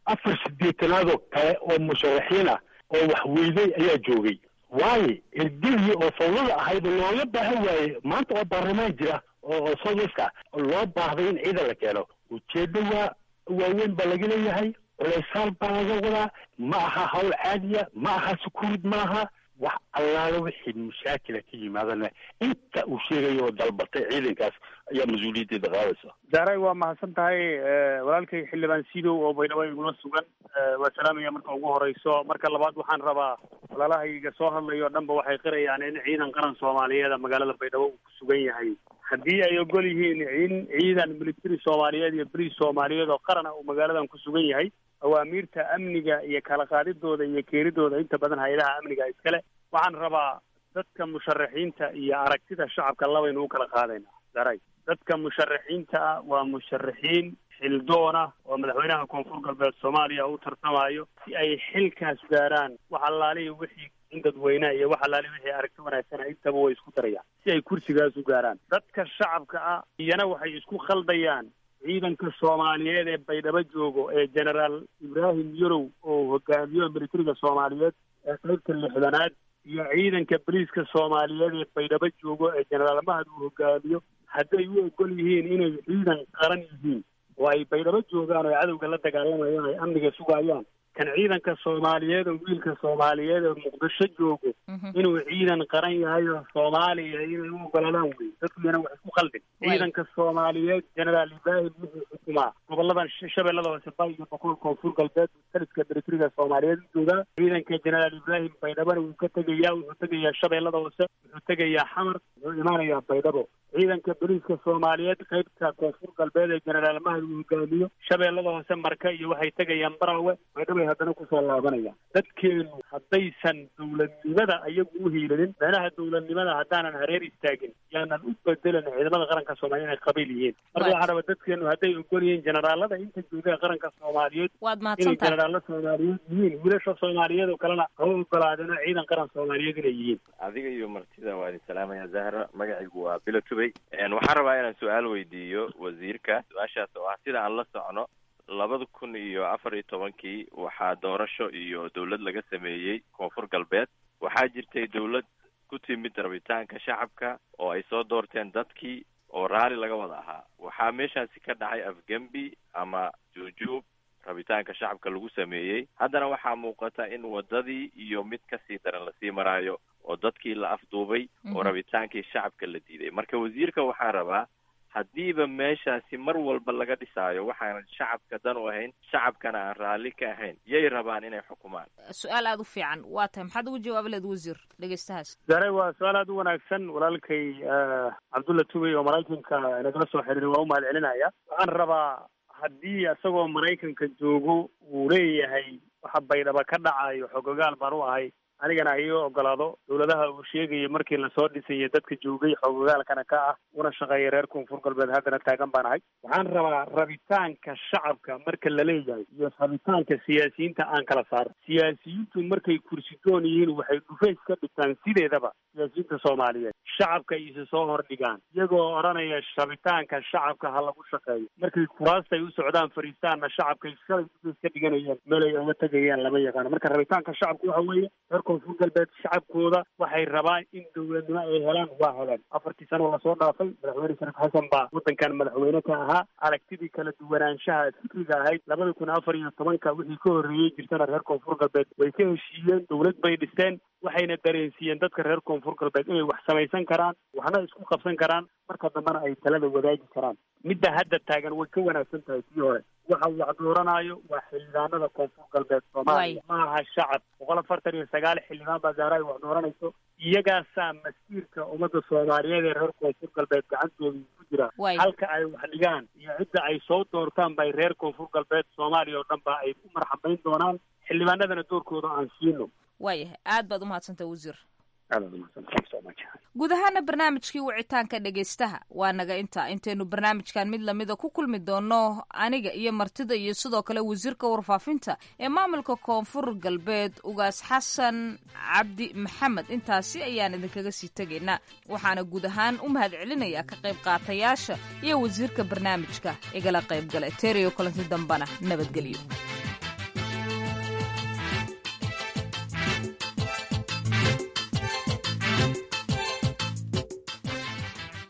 afar sideetanaadoo kale oo musharaxiin ah oo wax weyday ayaa joogay waayo ergedii oo fawdada ahayd looga baahan waaye maanta oo baarlamaan jira oo oo southwest ah loo baahday in ciidan la keeno ujeedo waa waaweyn baa laga leeyahay culeysaal baa laga wadaa ma aha hawl caadiya ma aha sukuud ma aha wax allaale wixii mashaakila ka yimaadana inta uu sheegayo oo dalbatay ciidankaas ayaa mas-uuliyaddeeda qaadaysa zahray waa mahadsan tahay walaalkay xildhibaan sidow oo baydhabo igula sugan waa salaamaya marka ugu horeyso marka labaad waxaan rabaa walaalahayga soo hadlayo o dhanba waxay qirayaan in ciidan qaran soomaaliyeeda magaalada baydhabo uu ku sugan yahay haddii ay ogol yihiin in ciidan military soomaaliyeed iyo boliis soomaaliyeed oo qarana uu magaaladan ku sugan yahay awaamiirta amniga iyo kala qaadidooda iyo keenidooda inta badan hay-adaha amniga iskale waxaan rabaa dadka musharaxiinta iyo aragtida shacabka labaynu u kala qaadayna daray dadka musharaxiinta ah waa musharaxiin xildoona oo madaxweynaha koonfur galbeed soomaaliya u tartamayo si ay xilkaas gaaraan wax allaalihi wixii in dadweyneha iyo wax allaalihi wixii aragti wanaagsana intaba way isku darayaan si ay kursigaas u gaaraan dadka shacabka ah iyana waxay isku khaldayaan ciidanka soomaaliyeed ee baydhabo joogo ee generaal ibraahim yarow oo hogaamiyo militariga soomaaliyeed ee qaybta lixdanaad iyo ciidanka boliiska soomaaliyeed ee baydhabo joogo ee generaal mahad uu hogaamiyo hadday u ogol yihiin inay ciidan qaran yihiin oo ay baydhabo joogaan oo ay cadowga la dagaalamayaan ay amniga sugayaan kan ciidanka soomaaliyeed oo wiilka soomaaliyeed oo muqdisho joogo inuu ciidan qaran yahay oo soomaaliya inay u ogolaadaan wey dadkuyana wax isku khaldin ciidanka soomaaliyeed generaal ibraahim wuxuu xukumaa goboladan shabeellada hoose bay iyo boqol koonfur galbeed taliska militariga soomaaliyeed u joogaa ciidanka generaal ibraahim baydhabona wuu ka tegayaa wuxuu tegayaa shabeellada hoose wuxuu tegayaa xamar wuxuu imaanayaa baydhabo ciidanka boliiska soomaaliyeed qaybta koonfur galbeed ee generaal mahad uu hogaamiyo shabeellada hoose marka iyo waxay tegayaan barawe baydhabay haddana kusoo laabanayaan dadkeenu haddaysan dowladnimada ayagu u hiilanin meelaha dowladnimada haddaanan hareer istaagin yaanan u bedelan ciidamada qaranka soomaaliya inay qabiil yihiin marka waxaa raba dadkeenu hadday ogol yihiin generaalada inta jooga qaranka soomaaliyeed waad inay mahadsantahay generaalo soomaaliyeed yihiin wiilasha soomaaliyeed oo kalena haba ogolaadeen ciidan qaran soomaaliyeed inay yihiin adiga iyo martida waa idin salaamaya zahra magacaygu waa bilo tubey waxaan rabaa inaan su-aal weydiiyo wasiirka su-aashaas oo ah sida aan la socno labada kun iyo afar iyo tobankii waxaa doorasho iyo dowlad laga sameeyey koonfur galbeed waxaa jirtay dowlad ku timid rabitaanka shacabka oo ay soo doorteen dadkii oo raalli laga wada ahaa waxaa meeshaasi ka dhacay afgembi ama juujuub rabitaanka shacabka lagu sameeyey haddana waxaa muuqata in wadadii iyo mid kasii daran lasii maraayo oo dadkii la afduubay oo rabitaankii shacabka la diiday marka wasiirka waxaan rabaa haddiiba meeshaasi mar walba laga dhisaayo waxaanan shacabka dan u ahayn shacabkana aan raalli ka ahayn yay rabaan inay xukumaan su-aal aada u fiican waa tahay maxaad ugu jawaabi lahed wasiir dhegeystahaas zare waa su-aal aada u wanaagsan walaalkay cabdulla tubey oo maraykanka nagala soo xiriiray waa u mahad celinaya waxaan rabaa haddii isagoo maraykanka joogo uu leeyahay waxa baydhaba ka dhacayo xogogaal baan u ahay anigana ha ii ogolaado dowladaha uu sheegayay markii lasoo dhisayay dadka joogay xogogaalkana ka ah una shaqeeya reer koonfur galbeed haddana taagan baan ahay waxaan rabaa rabitaanka shacabka marka la leeyahay iyo rabitaanka siyaasiyiinta aan kala saaro siyaasiyiintu markay kursidoon yihiin waxay dhufays ka dhigtaan sideedaba siyaasiyiinta soomaaliyeed shacabka isu soo hordhigaan iyagoo odhanaya rabitaanka shacabka ha lagu shaqeeyo markay kuraastay u socdaan fariistaanna shacabkay shalay dhufays ka dhiganayeen meelay oga tegayaan lama yaqaano marka rabitaanka shacabka waxa weeye reer koonfur galbeed shacabkooda waxay rabaan in dowladnimo ay helaan waa heleen afartii sano lasoo dhaafay madaxweyne shariif xasan baa waddankan madaxweyne ka ahaa aragtidii kala duwanaanshaha fikriga ahayd labada kun afar iyo tobanka wixii ka horreeyey jirtana reer koonfur galbeed way ka heshiiyeen dowlad bay dhisteen waxayna dareensiiyeen dadka reer koonfur galbeed inay wax samaysan karaan waxna isku qabsan karaan marka dambena ay talada wadaagi karaan midda hadda taagan way ka wanaagsan tahay tii hore waxa wax dooranaayo waa xildhibaanada koonfur galbeed soomaaliya ma aha shacab boqol afartan iyo sagaal xildhibaan baa zaara ay wax dooranayso iyagaasaa masiirka ummadda soomaaliyeed ee reer koonfur galbeed gacantooda ku jira halka ay wax dhigaan iyo cidda ay soo doortaan bay reer koonfur galbeed soomaaliya oo dhan ba ay ku marxabayn doonaan xildhibaanadana doorkooda aan siino waayahay aad baad umahadsantaha wasiir aad baad umahadsantaha thank you so much guud ahaana barnaamijkii wicitaanka dhegaystaha waa naga intaa intaynu barnaamijkan mid lamida ku kulmi doono aniga iyo martida iyo sidoo kale wasiirka warfaafinta ee maamulka koonfur galbeed ugaas xasan cabdi maxamed intaasi ayaan idinkaga sii tegaynaa waxaana guud ahaan u mahad celinayaa ka qayb qaatayaasha iyo wasiirka barnaamijka igala qayb galay teriyo kulanti dambana nabadgelyo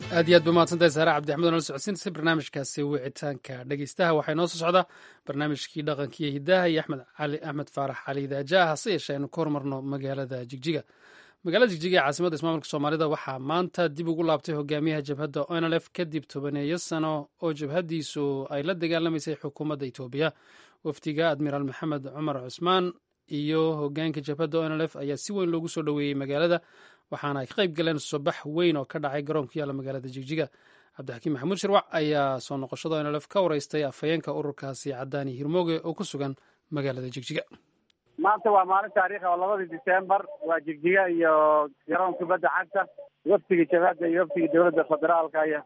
aad iyo aad ba mahadsantahay saare cabdixmed oo nala socodsiintaysay barnaamijkaasi wicitaanka dhegeystaha waxaa inoo soo socda barnaamijkii dhaqankiiyo hidaha iyo axmed cali axmed faarax cali daaja hase yeeshee aynu ka hormarno magaalada jigjiga magaalada jigjiga ee caasimadda ismaamulka soomaalida waxaa maanta dib ugu laabtay hogaamiyaha jabhadda onlf kadib tobaneeyo sano oo jabhaddiisu ay la dagaalamaysay xukuumadda etoobiya wafdiga admiraal maxamed cumar cusmaan iyo hogaanka jabhadda onlf ayaa si weyn loogu soo dhoweeyey magaalada waxaana ay ka qayb galeen sobax weyn oo ka dhacay garoon ku yaalla magaalada jigjiga cabdixakiim maxamuud shirwac ayaa soo noqoshada onlf ka wareystay afhayeenka ururkaasi cadaani hirmooge oo ku sugan magaalada jigjiga maanta waa maalin taariikh oo labadii disembar waa jigjiga iyo garoon kubadda cagta waftigii jabhadda iyo waftigii dowladda federaalka iyo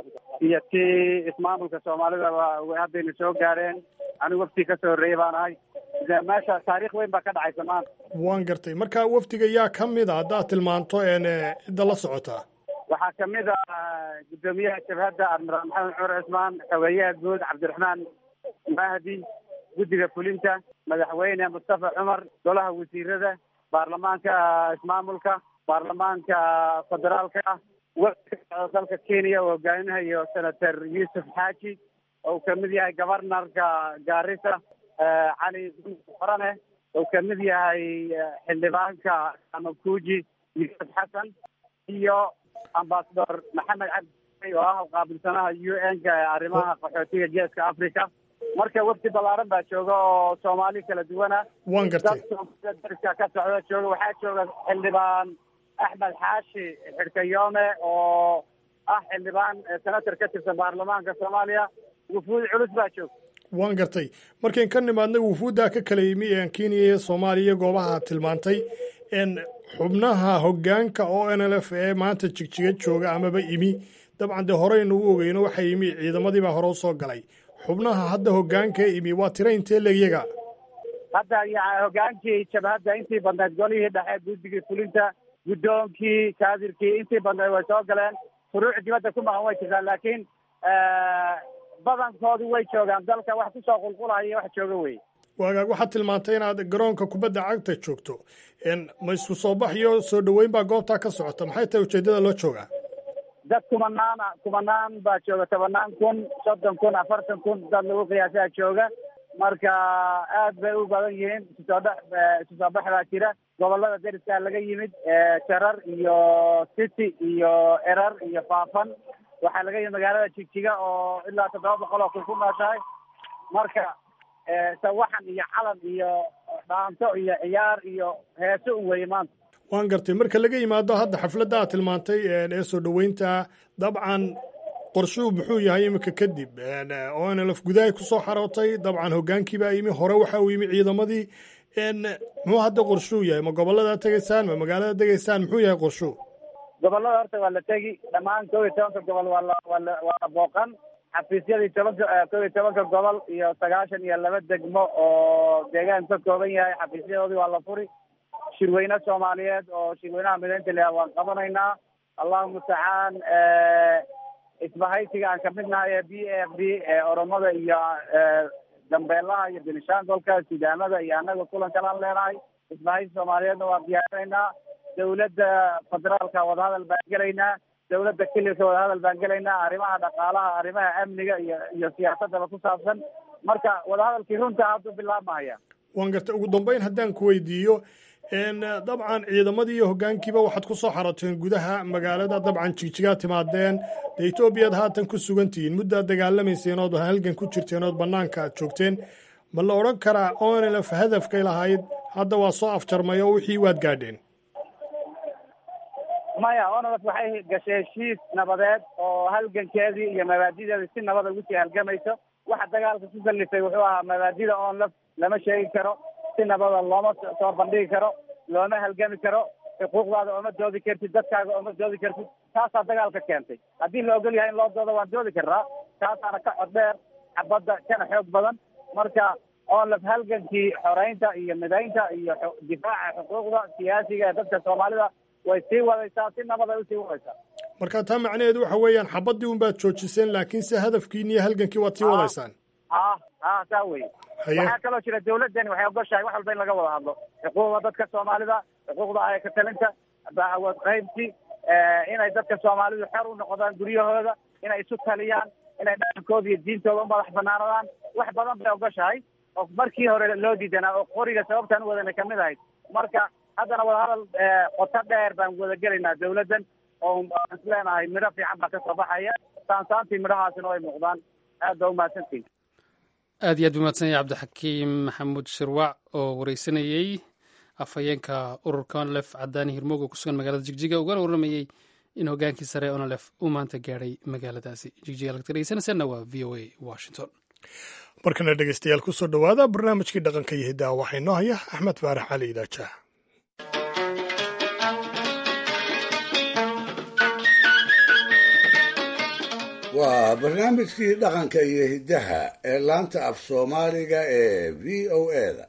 iyo tii ismaamulka soomaalida way haddayna soo gaareen anigu waftii kasoo horreeyey baan ahay meesha taariikh weyn baa ka dhacaysa maanta waan gartay marka wafdiga yaa ka mid a haddaad tilmaanto een cidda la socotaa waxaa kamid ah guddoomiyaha jabhadda admiraal maxamed cumar cismaan xogeeyaha guud cabdiraxmaan mahdi guddiga fulinta madaxweyne mustafa cumar golaha wasiirada baarlamaanka ismaamulka baarlamaanka federaalka ah wafdiga dalka kenya oo hogaaminahayo senator yuusuf xaaji oo kamid yahay governorka gaarisa cali farane oo kamid yahay xildhibaanka amakuji yuusuf xasan iyo ambasador maxamed cabdi oo ah qaabilsanaha u n ka ee arrimaha qaxootiga geeska africa marka wafdi ballaaran baa jooga oo soomaali kala duwana waan gartay dad dariska ka socda jooga waxaa jooga xildhibaan axmed xaashi xidhkayoome oo ah xildhibaan senator ka tirsan baarlamaanka soomaaliya wufuud culus baa jooga waan gartay markayn ka nimaadnay wufuuddaa ka kala yimi ee kenya iyo soomaaliya goobaha tilmaantay n xubnaha hoggaanka o n l f ee maanta jigjiga jooga amaba imi dabcan dee horeynu u ogeyno waxaa yimi ciidamadiibaa hore usoo galay xubnaha hadda hoggaanka ee imi waa tira intee leegyaga hadda hoggaankii jabhadda intii badnayd golihii dhexe guddigii fulinta guddoonkii kaadirkii intii badnayd way soo galeen furuuc dibadda ku maqan way jirtaan laakiin badankoodu way joogaan dalka wax kusoo qulqulaya wax jooga wey waagaag waxaad tilmaantay inaad garoonka kubadda cagta joogto ma isku soo bax iyo soo dhoweyn baa goobtaa ka socota maxay tahay ujeeddada loo joogaa dad kumanaan kumanaan baa jooga tobanaan kun soddon kun afartan kun dad lagu qiyaasaa jooga marka aad bay u badan yihiin isusoo dhex isu soo bax baa jira gobolada deriskaa laga yimid jarar iyo city iyo erar iyo faafan waxaa laga yimid magaalada jigjiga oo ilaa toddoba boqol oo kun ku nooshahay marka sawaxan iyo calan iyo dhaanto iyo ciyaar iyo heeso un weeye maanta waan gartay marka laga yimaado hadda xafladda aad tilmaantay ee soo dhoweynta dabcan qorshuhu muxuu yahay iminka kadib o n lf gudahay kusoo xarootay dabcan hoggaankii baa yimi hore waxa uu yimi ciidamadii muxuu hadda qorshuhu yahay ma gobollada tegaysaan ma magaalada tegaysaan muxuu yahay qorshuhu gobollada horta waa la tegi dhammaan kow iyo tobanka gobol waa la waa la waa la booqan xafiisyadii tobanka kow iyo tobanka gobol iyo sagaashan iyo laba degmo oo deegaan ka kooban yahay xafiisyadoodii waa la furi shirweyne soomaaliyeed oo shirweynaha mideynta leha waan qabanaynaa allahu mustacaan isbahaysiga aan kamid nahay ee b a f d ee oromada iyo gambeelaha iyo benishaangolka sidaamada iyo annaga kulan kalaan leenahay isbahaysi soomaaliyeedna waan diyaarinaynaa dawladda federaalka wadahadal baan gelaynaa dawladda kililka wadahadal baan gelaynaa arrimaha dhaqaalaha arrimaha amniga iyo iyo siyaasadaba ku saabsan marka wadahadalkii runta hadduu bilaabmahaya waan gartay ugu dambeyn haddaan ku weydiiyo dabcan ciidamadii iyo hoggaankiiba waxaad ku soo xaroteen gudaha magaalada dabcan jigjigaa timaadeen dee etoobiyaad haatan ku sugan tihiin muddaad dagaalamayseen ood halgan ku jirteen ood bannaanka aad joogteen ma la odhan karaa onlf hadafkay lahayd hadda waa soo afjarmay oo wixii waad gaadheen maya onlf waxay gashay heshiis nabadeed oo halgankeedii iyo mabaadideedii si nabada ugu sii halgamayso waxa dagaalka ku kallifay wuxuu ahaa mabaadida onlf lama sheegi karo si nabada looma soo bandhigi karo looma halgami karo xuquuqdaada ooma doodi kartid dadkaaga ooma doodi kartid taasaa dagaalka keentay haddii la ogol yahay in loo doodo waan doodi karnaa taasaana ka cod dheer xabadda kana xoog badan marka onlf halgankii xoreynta iyo midaynta iyo difaaca xuquuqda siyaasiga ee dadka soomaalida way sii wadaysaa si nabad ay usii wadaysaa marka taa macnaheedu waxa weeyaan xabaddii un baad joojiseen laakiinse hadafkiini iyo halgankii waad sii wadaysaan ah ah saa weye waxaa kaloo jira dawladdani waxay ogoshahay wax walba in laga wada hadlo xuquuqda dadka soomaalida xuquuqda ayaka talinta awood qaybsi inay dadka soomaalidu xor u noqdaan guryahooda inay isu taliyaan inay dhaqankooda iyo diintooda u madax banaanadaan wax badan bay ogoshahay oo markii hore loo diidanaa oo qoriga sababtaan u wadana kamid ahayd marka haddana wadahadal qoto dheer baan wada gelaynaa dawladdan oo aan isleenahay midho fiican baa kasoo baxaya saansaantii midhahaasina way muuqdaan aad baa umahadsantihin aad iyo aad umahadsan yahay cabdixakiim maxamuud shirwac oo wareysanayey afhayeenka ururka onlef cadaani hirmooga ku sugan magaalada jigjiga ugana warramayey in hogaankii sare onlef uu maanta gaadhay magaaladaasi jigjiga lagta dhegeysanaysaana waa v o a washington markana dhegeystayaal kusoo dhowaada barnaamijkii dhaqanka iyo hiddaha waxaa inoo haya axmed faarax cali idaajaah waa barnaamijkii dhaqanka iyo hiddaha ee laanta af soomaaliga ee v o eda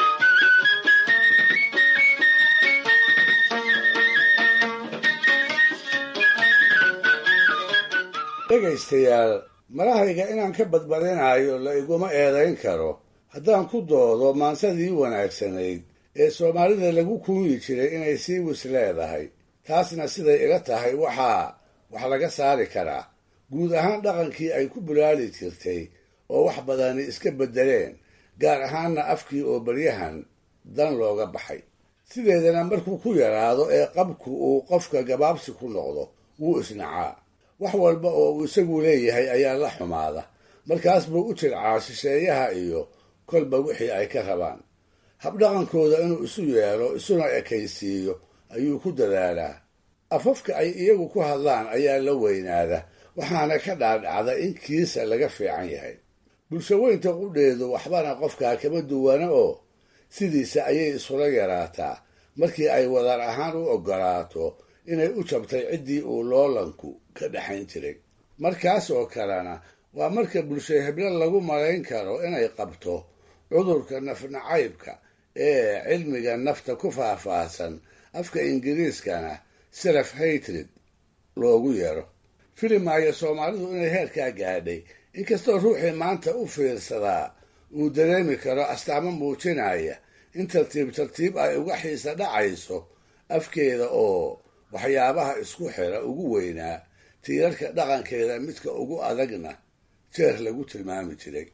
dhegaystayaal malahayga inaan ka badbadinayo la iguma eedayn karo haddaan ku doodo maansadii wanaagsanayd ee soomaalida lagu kuunyi jiray inay sii wis leedahay taasna siday ila tahay waxaa wax laga saari karaa guud ahaan dhaqankii ay ku bulaali jirtay oo wax badani iska beddeleen gaar ahaanna afkii oo baryahan dan looga baxay sideedana markuu ku yaraado ee qabku uu qofka gabaabsi ku noqdo wuu isnacaa wax walba oo uu isagu leeyahay ayaa la xumaada markaas buu u jircaa shisheeyaha iyo kolba wixii ay ka rabaan habdhaqankooda inuu isu yeelo isuna ekaysiiyo ayuu ku dadaalaa afafka ay iyagu ku hadlaan ayaa la weynaada waxaana ka dhaadhacda in kiisa laga fiican yahay bulshaweynta qudheedu waxbana qofkaa kama duwana oo sidiisa ayay isula yaraataa markii ay wadar ahaan u oggolaato inay u jabtay ciddii uu loolanku ka dhexayn jiray markaas oo kalena waa marka bulsho heblo lagu malayn karo inay qabto cudurka nafnacaybka ee cilmiga nafta ku faahfaahsan afka ingiriiskana self hatred loogu yeero filimaayo soomaalidu inay heerkaa gaadhay inkastoo ruuxii maanta u fiirsadaa uu dareemi karo astaamo muujinaya in tartiib tartiib ay uga xiisa dhacayso afkeeda oo waxyaabaha isku xira ugu weynaa tiirarka dhaqankeeda midka ugu adagna jeer lagu tilmaami jiray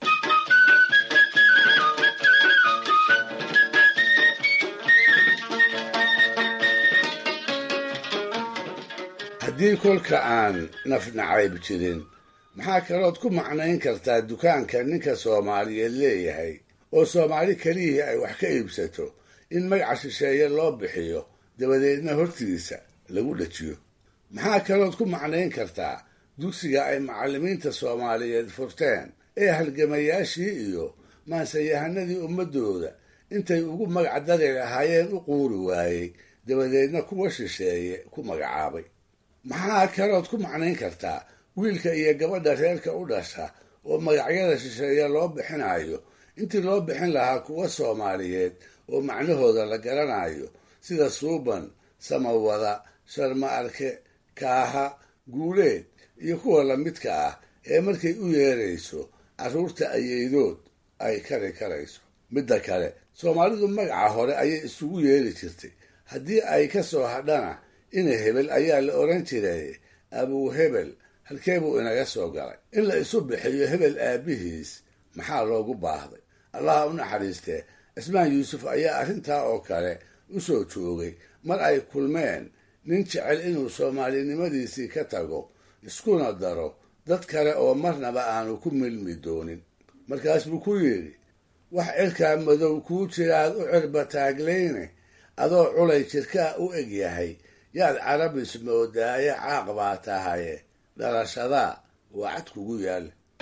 haddii kolka aan nafnacayb jirin maxaa kalood ku macnayn kartaa dukaanka ninka soomaaliyeed leeyahay oo soomaali keliyihii ay wax ka iibsato in magaca shisheeye loo bixiyo dabadeedna hortiisa lagu dhajiyo maxaa kalood ku macnayn kartaa dugsiga ay macallimiinta soomaaliyeed furteen ee halgamayaashii iyo maansayahanadii ummaddooda intay ugu magac dari lahaayeen u quuri waayey dabadeedna kuwa shisheeye ku magacaabay maxaa kalood ku macnayn kartaa wiilka iyo gabadha reerka u dhasha oo magacyada shisheeye loo bixinayo intii loo bixin lahaa kuwa soomaaliyeed oo macnahooda la garanayo sida suuban samawada sharma arke kaaha guuleed iyo kuwa lamidka ah ee markay u yeerayso carruurta ayeydood ay kari karayso midda kale soomaalidu magaca hore ayay isugu yeeri jirtay haddii ay ka soo hadhana ina hebel ayaa la odhan jiray abuu hebel halkee buu inaga soo galay in la isu bixiyo hebel aabihiis maxaa loogu baahday allaha u naxariistee cismaan yuusuf ayaa arrintaa oo kale u soo joogay mar ay kulmeen nin jecel inuu soomaalinimadiisii ka tago iskuna daro dad kale oo marnaba aanu ku milmi doonin markaas buu ku yidhi wax cirkaa madow kuu jiraad u cirba taagleyne adoo culay jirkaa u eg yahay yaad carabis moodaaye caaq baa tahaye dhalashadaa waa cad kugu yaal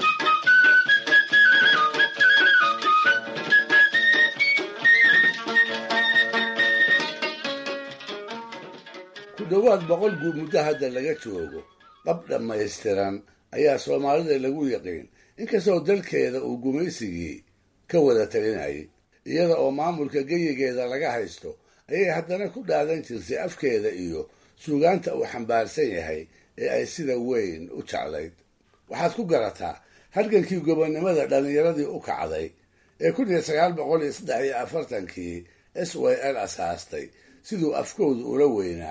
ku dhowaad boqol guud muddo hadda laga joogo qab dhammaystiran ayaa soomaalida lagu yaqiin inkastoo dalkeeda uu gumaysigii ka wada talinayay iyada oo maamulka geyigeeda laga haysto ayay haddana ku dhaadan jirtay afkeeda iyo suugaanta uu xambaarsan yahay ee ay sida weyn u jeclayd waxaad ku garataa halgankii gobonnimada dhallinyaradii u kacday ee kun iyo sagaal boqol iyo saddex iyo afartankii s y l asaastay siduu afkoodu ula weynaa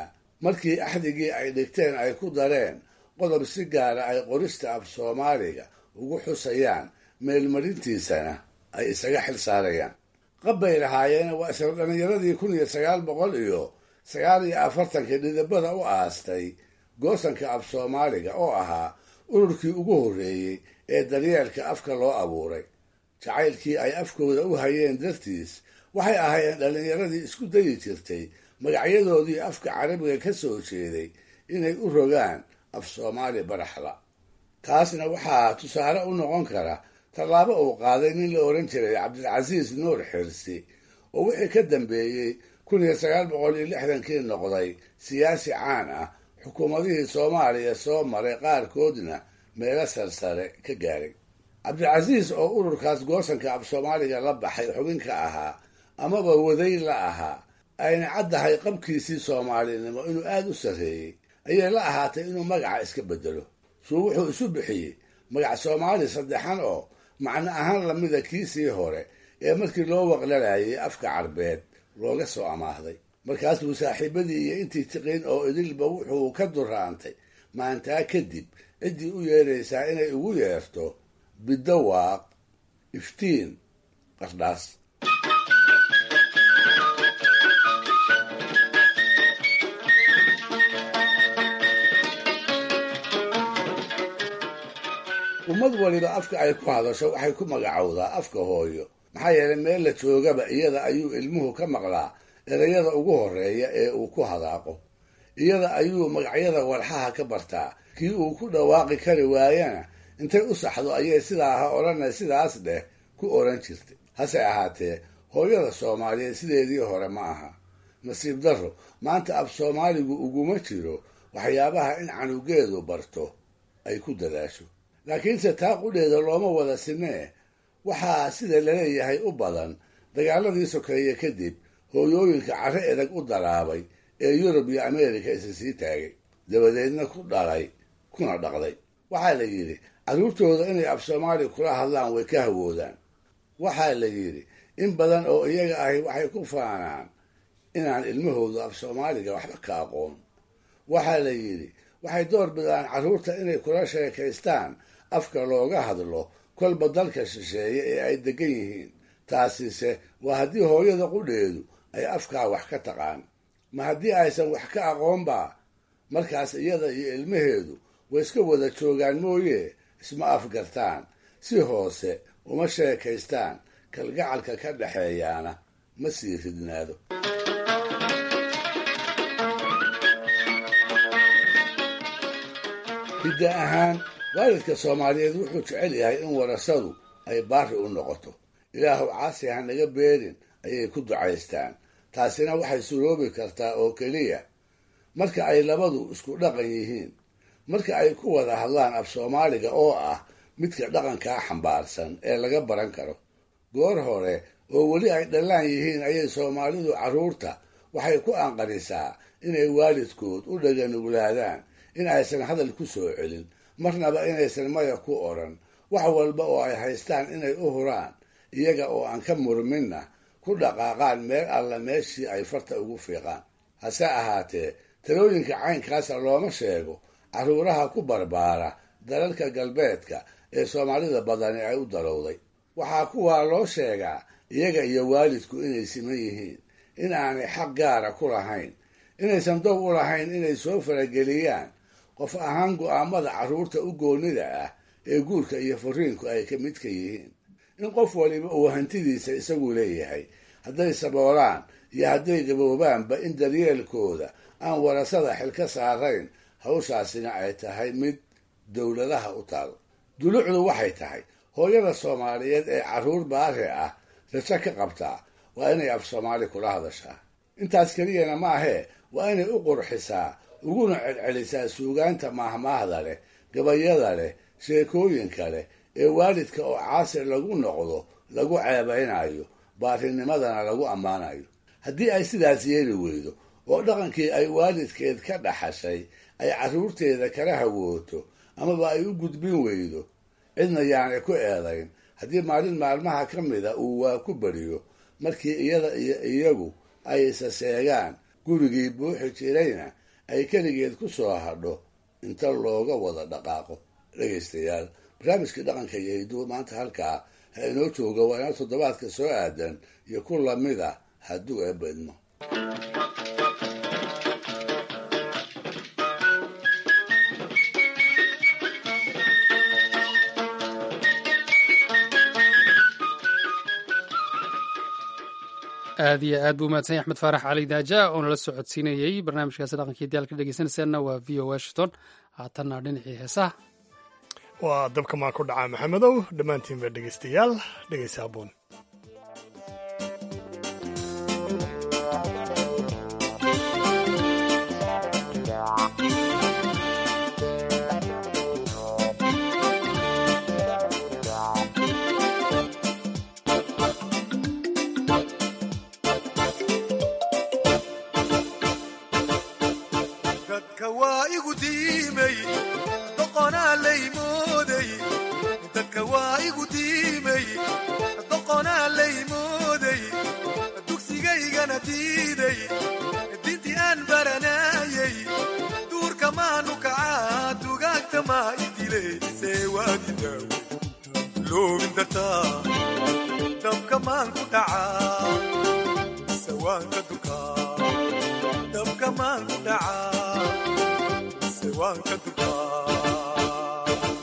markii axdigii ay dhigteen ay ku dareen qodob si gaara ay qorista af soomaaliga ugu xusayaan meelmarintiisana ay isaga xil saarayaan qab bay lahaayeen waa isla dhallinyaradii kun iyo sagaal boqol iyo sagaal iyo afartankii dhidibada u aastay goosanka af soomaaliga oo ahaa ururkii ugu horreeyey ee daryeelka afka loo abuuray jacaylkii ay afkooda u hayeen dartiis waxay ahaayeen dhallinyaradii isku dayi jirtay magacyadoodii afka carabiga ka soo jeeday inay u rogaan af soomaali baraxla taasna waxaa tusaale u noqon kara tallaabo uu qaaday nin la odhan jiray cabdilcasiis nuur xirsi oo wixii ka dambeeyey kun iyo sagaal boqol iyo lixdankii noqday siyaasi caan ah xukuumadihii soomaaliya soo maray qaarkoodna meelo sarsare ka gaaray cabdilcasiis oo ururkaas goosanka af soomaaliga la baxay xubin ka ahaa amaba waday la ahaa ayna caddahay qabkiisii soomaalinimo inuu aada u sarreeyey ayay la ahaatay inuu magaca iska bedelo suu wuxuu isu bixiyey magac soomaali saddexan oo macno ahaan lamida kiisii hore ee markii loo waqlalayay afka carbeed looga soo amaahday markaasuu saaxiibadii iyo intii tiqiin oo idilba wuxuu ka duraantay maantaa kadib ciddii u yeeraysaa inay ugu yeerto bidawaaq iftiin qardhaas ummad waliba afka ay ku hadasho waxay ku magacowdaa afka hooyo maxaa yeelay meel la joogaba iyada ayuu ilmuhu ka maqlaa erayada ugu horreeya ee uu ku hadaaqo iyada ayuu magacyada walxaha ka bartaa kii uu ku dhawaaqi kari waayana intay u saxdo ayay sidaa ha odhana sidaas dheh ku odhan jirtay hase ahaatee hooyada soomaaliyeed sideedii hore ma aha nasiib darro maanta af soomaaligu uguma jiro waxyaabaha in canugeedu barto ay ku dadaasho laakiinse taa qudheeda looma wada sinee waxaa sida laleeyahay u badan dagaaladii sokeeye kadib hooyooyinka carre edag u dalaabay ee yurub iyo ameerika isa sii taagay dabadeedna ku dhalay kuna dhaqday waxaa la yidhi carruurtooda inay af soomaali kula hadlaan way ka hawoodaan waxaa la yidhi in badan oo iyaga ahi waxay ku faanaan inaan ilmahoodu af soomaaliga waxba ka aqoon waxaa la yidhi waxay door bidaan carruurta inay kula sheekaystaan afka looga hadlo kolba dalka shisheeye ee ay degan yihiin taasise waa haddii hooyada qudheedu ay afkaa wax ka taqaan ma haddii aysan wax ka aqoonbaa markaas iyada iyo ilmaheedu way iska wada joogaan mooye isma afgartaan si hoose uma sheekaystaan kalgacalka ka dhexeeyaana ma sii ridnaado hidda ahaan waalidka soomaaliyeed wuxuu jecel yahay in warasadu ay baari u noqoto ilaahu caasi ha naga beerin ayay ku ducaystaan taasina waxay suroobi kartaa oo keliya marka ay labadu isku dhaqan yihiin marka ay ku wada hadlaan af soomaaliga oo ah midka dhaqankaa xambaarsan ee laga baran karo goor hore oo weli ay dhallaan yihiin ayay soomaalidu carruurta waxay ku anqarisaa inay waalidkood u dhaganuglaadaan in aysan hadal ku soo celin marnaba inaysan maya ku odhan wax walba oo ay haystaan inay u huraan iyaga oo aan ka murminna ku dhaqaaqaan meel alla meeshii ay farta ugu fiiqaan hase ahaatee talooyinka caynkaasa looma sheego carruuraha ku barbaara dalalka galbeedka ee soomaalida badani ay u dalowday waxaa kuwaa loo sheegaa iyaga iyo waalidku inay siman yihiin in aanay xaq gaara ku lahayn inaysan dow u lahayn inay soo farageliyaan qof ahaan go'aamada carruurta u goonnida ah ee guurka iyo fariinku ay ka midka yihiin in qof waliba uu hantidiisa isagu leeyahay hadday saboolaan iyo hadday gaboobaanba in daryeelkooda aan warasada xil ka saarayn hawshaasina ay tahay mid dowladaha u taal dulucdu waxay tahay hooyada soomaaliyeed ee carruur baari ah rajo ka qabtaa waa inay af soomaali kula hadashaa intaas keliyana maahee waa inay u qurxisaa uguna celcelisaa suugaanta maahmaahda leh gabayada leh sheekooyinka leh ee waalidka oo caasir lagu noqdo lagu ceebaynayo baarinimadana lagu ammaanayo haddii ay sidaas yeeli weydo oo dhaqankii ay waalidkeed ka dhaxashay ay carruurteeda kala hawooto amaba ay u gudbin weydo cidna yaanay ku eedayn haddii maalin maalmaha ka mida uu waa ku beriyo markii iyada iyo iyagu ay isa seegaan gurigii buuxi jirayna ay keligeed ku soo hadho inta looga wada dhaqaaqo dhegaystayaal barnaamijkii dhaqanka iyo hiduwa maanta halkaa ha inoo jooga waa inoo toddobaadka soo aadan iyo ku lamid ah hadduu eebba idmo aad iyo aad buu umahadsanya axmed faarax cali daaja oo nala soo codsiinayey barnaamijkaasi dhaqankii diyaalka dhegeysanaysaanna waa v o washington haatanna dhinacii heesaha waa dabka maa ku dhacaa maxamedow dhammaantiinba dhegaystayaal dhegaysa aboon dadka waa igu diimay doqonaa laymooday dadka waa igu diimay doqonaa laymooday dugsigaygana diiday dintii aan baranaayay duurka maanu kacaa dugaagta maa idilaysee waadidaaw loobin dartaa dabka maan ku dhacaa sawaanka dukaa dabka maan ku dhacaa sawaanka dukaa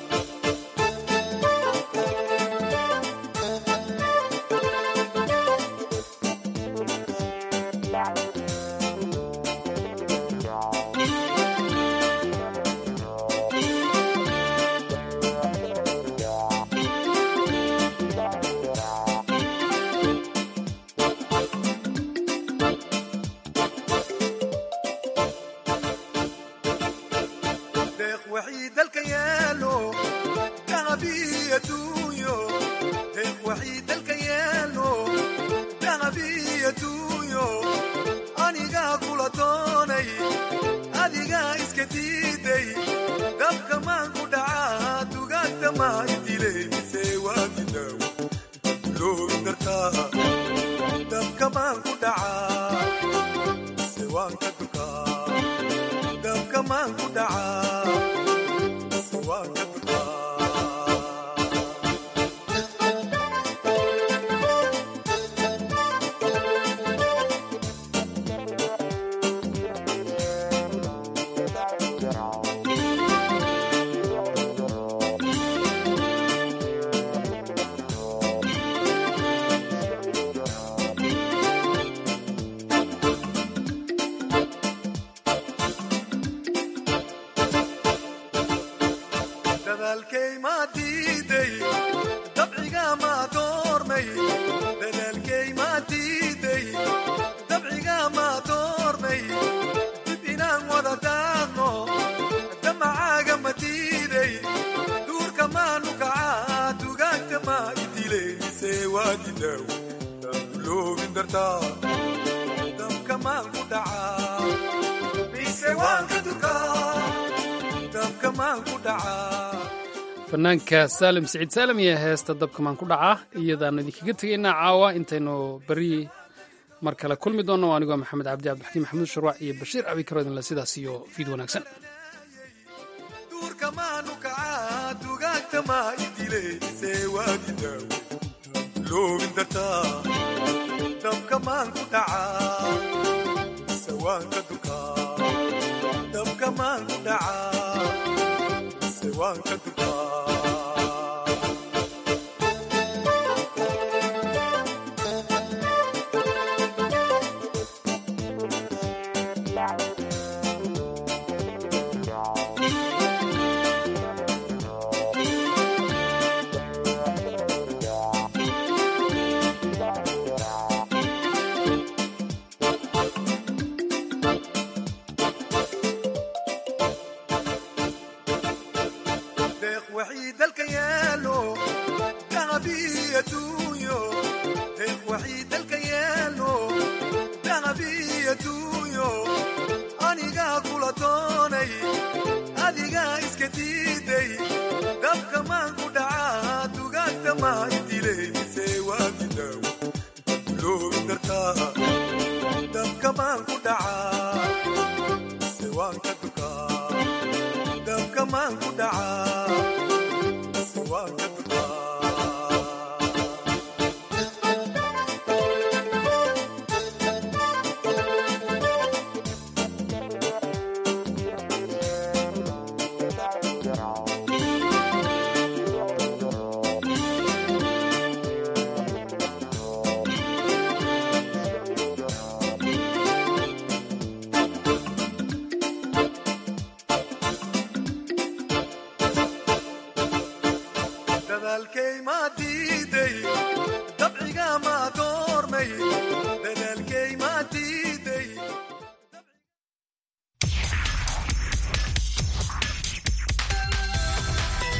deeq waxii dalka yaalo dahabii adduunyo deeq waxii dalka yaalo dahabii adduunyo anigaa kula doonay adigaa iska diiday dabka maan ku dhacaa dugaagta maa idilaysee waadidaaw loobin dartaa dabka maan ku dhacaa sewaanka dukaa dabka maan ku dhacaa sewaanka dadaalkay maa diiday dabciga maa doormay dadaalkay maa diiday dabciga maa doormay dib inaan wada daaqno damacaaga ma diiday duurka maanu kacaa dugaagta maa idilaysee waadidaaw loobin dartaa dabka maan ku dhacaa mise waan ka dukaa dabka maan ku dhacaa fanaanka saalim siciid saalim iyo heesta dabka maan ku dhacaa iyadaanu idinkaga tegaynaa caawa intaynu beri mar kale kulmi doonno anigoo maxamed cabdi cabdixakiim maxamuud sharwac iyo bashiir abikaro idinle sidaas iyo fiid wanaagsan duurka maanu kacaa dugaagta maa idilaysee waadidaaw loobin dartaa dabka maan ku dhacaa sawaanka dukaa dabka maan ku dhacaa sawaanka dukaa deeq waxii dalka yaalo dahabii adduunyo deeq waxii dalka yaalo dahabii adduunyo anigaa kula doonay adigaa iska diiday dabka maan ku dhacaa dugaagta maa idilaysee waadidaaw loobin dartaa dabka maan ku dhacaa sewaanka waa ka duqaa dadaalkay maa diiday dabciga maa doormay dadaalkay maa diiday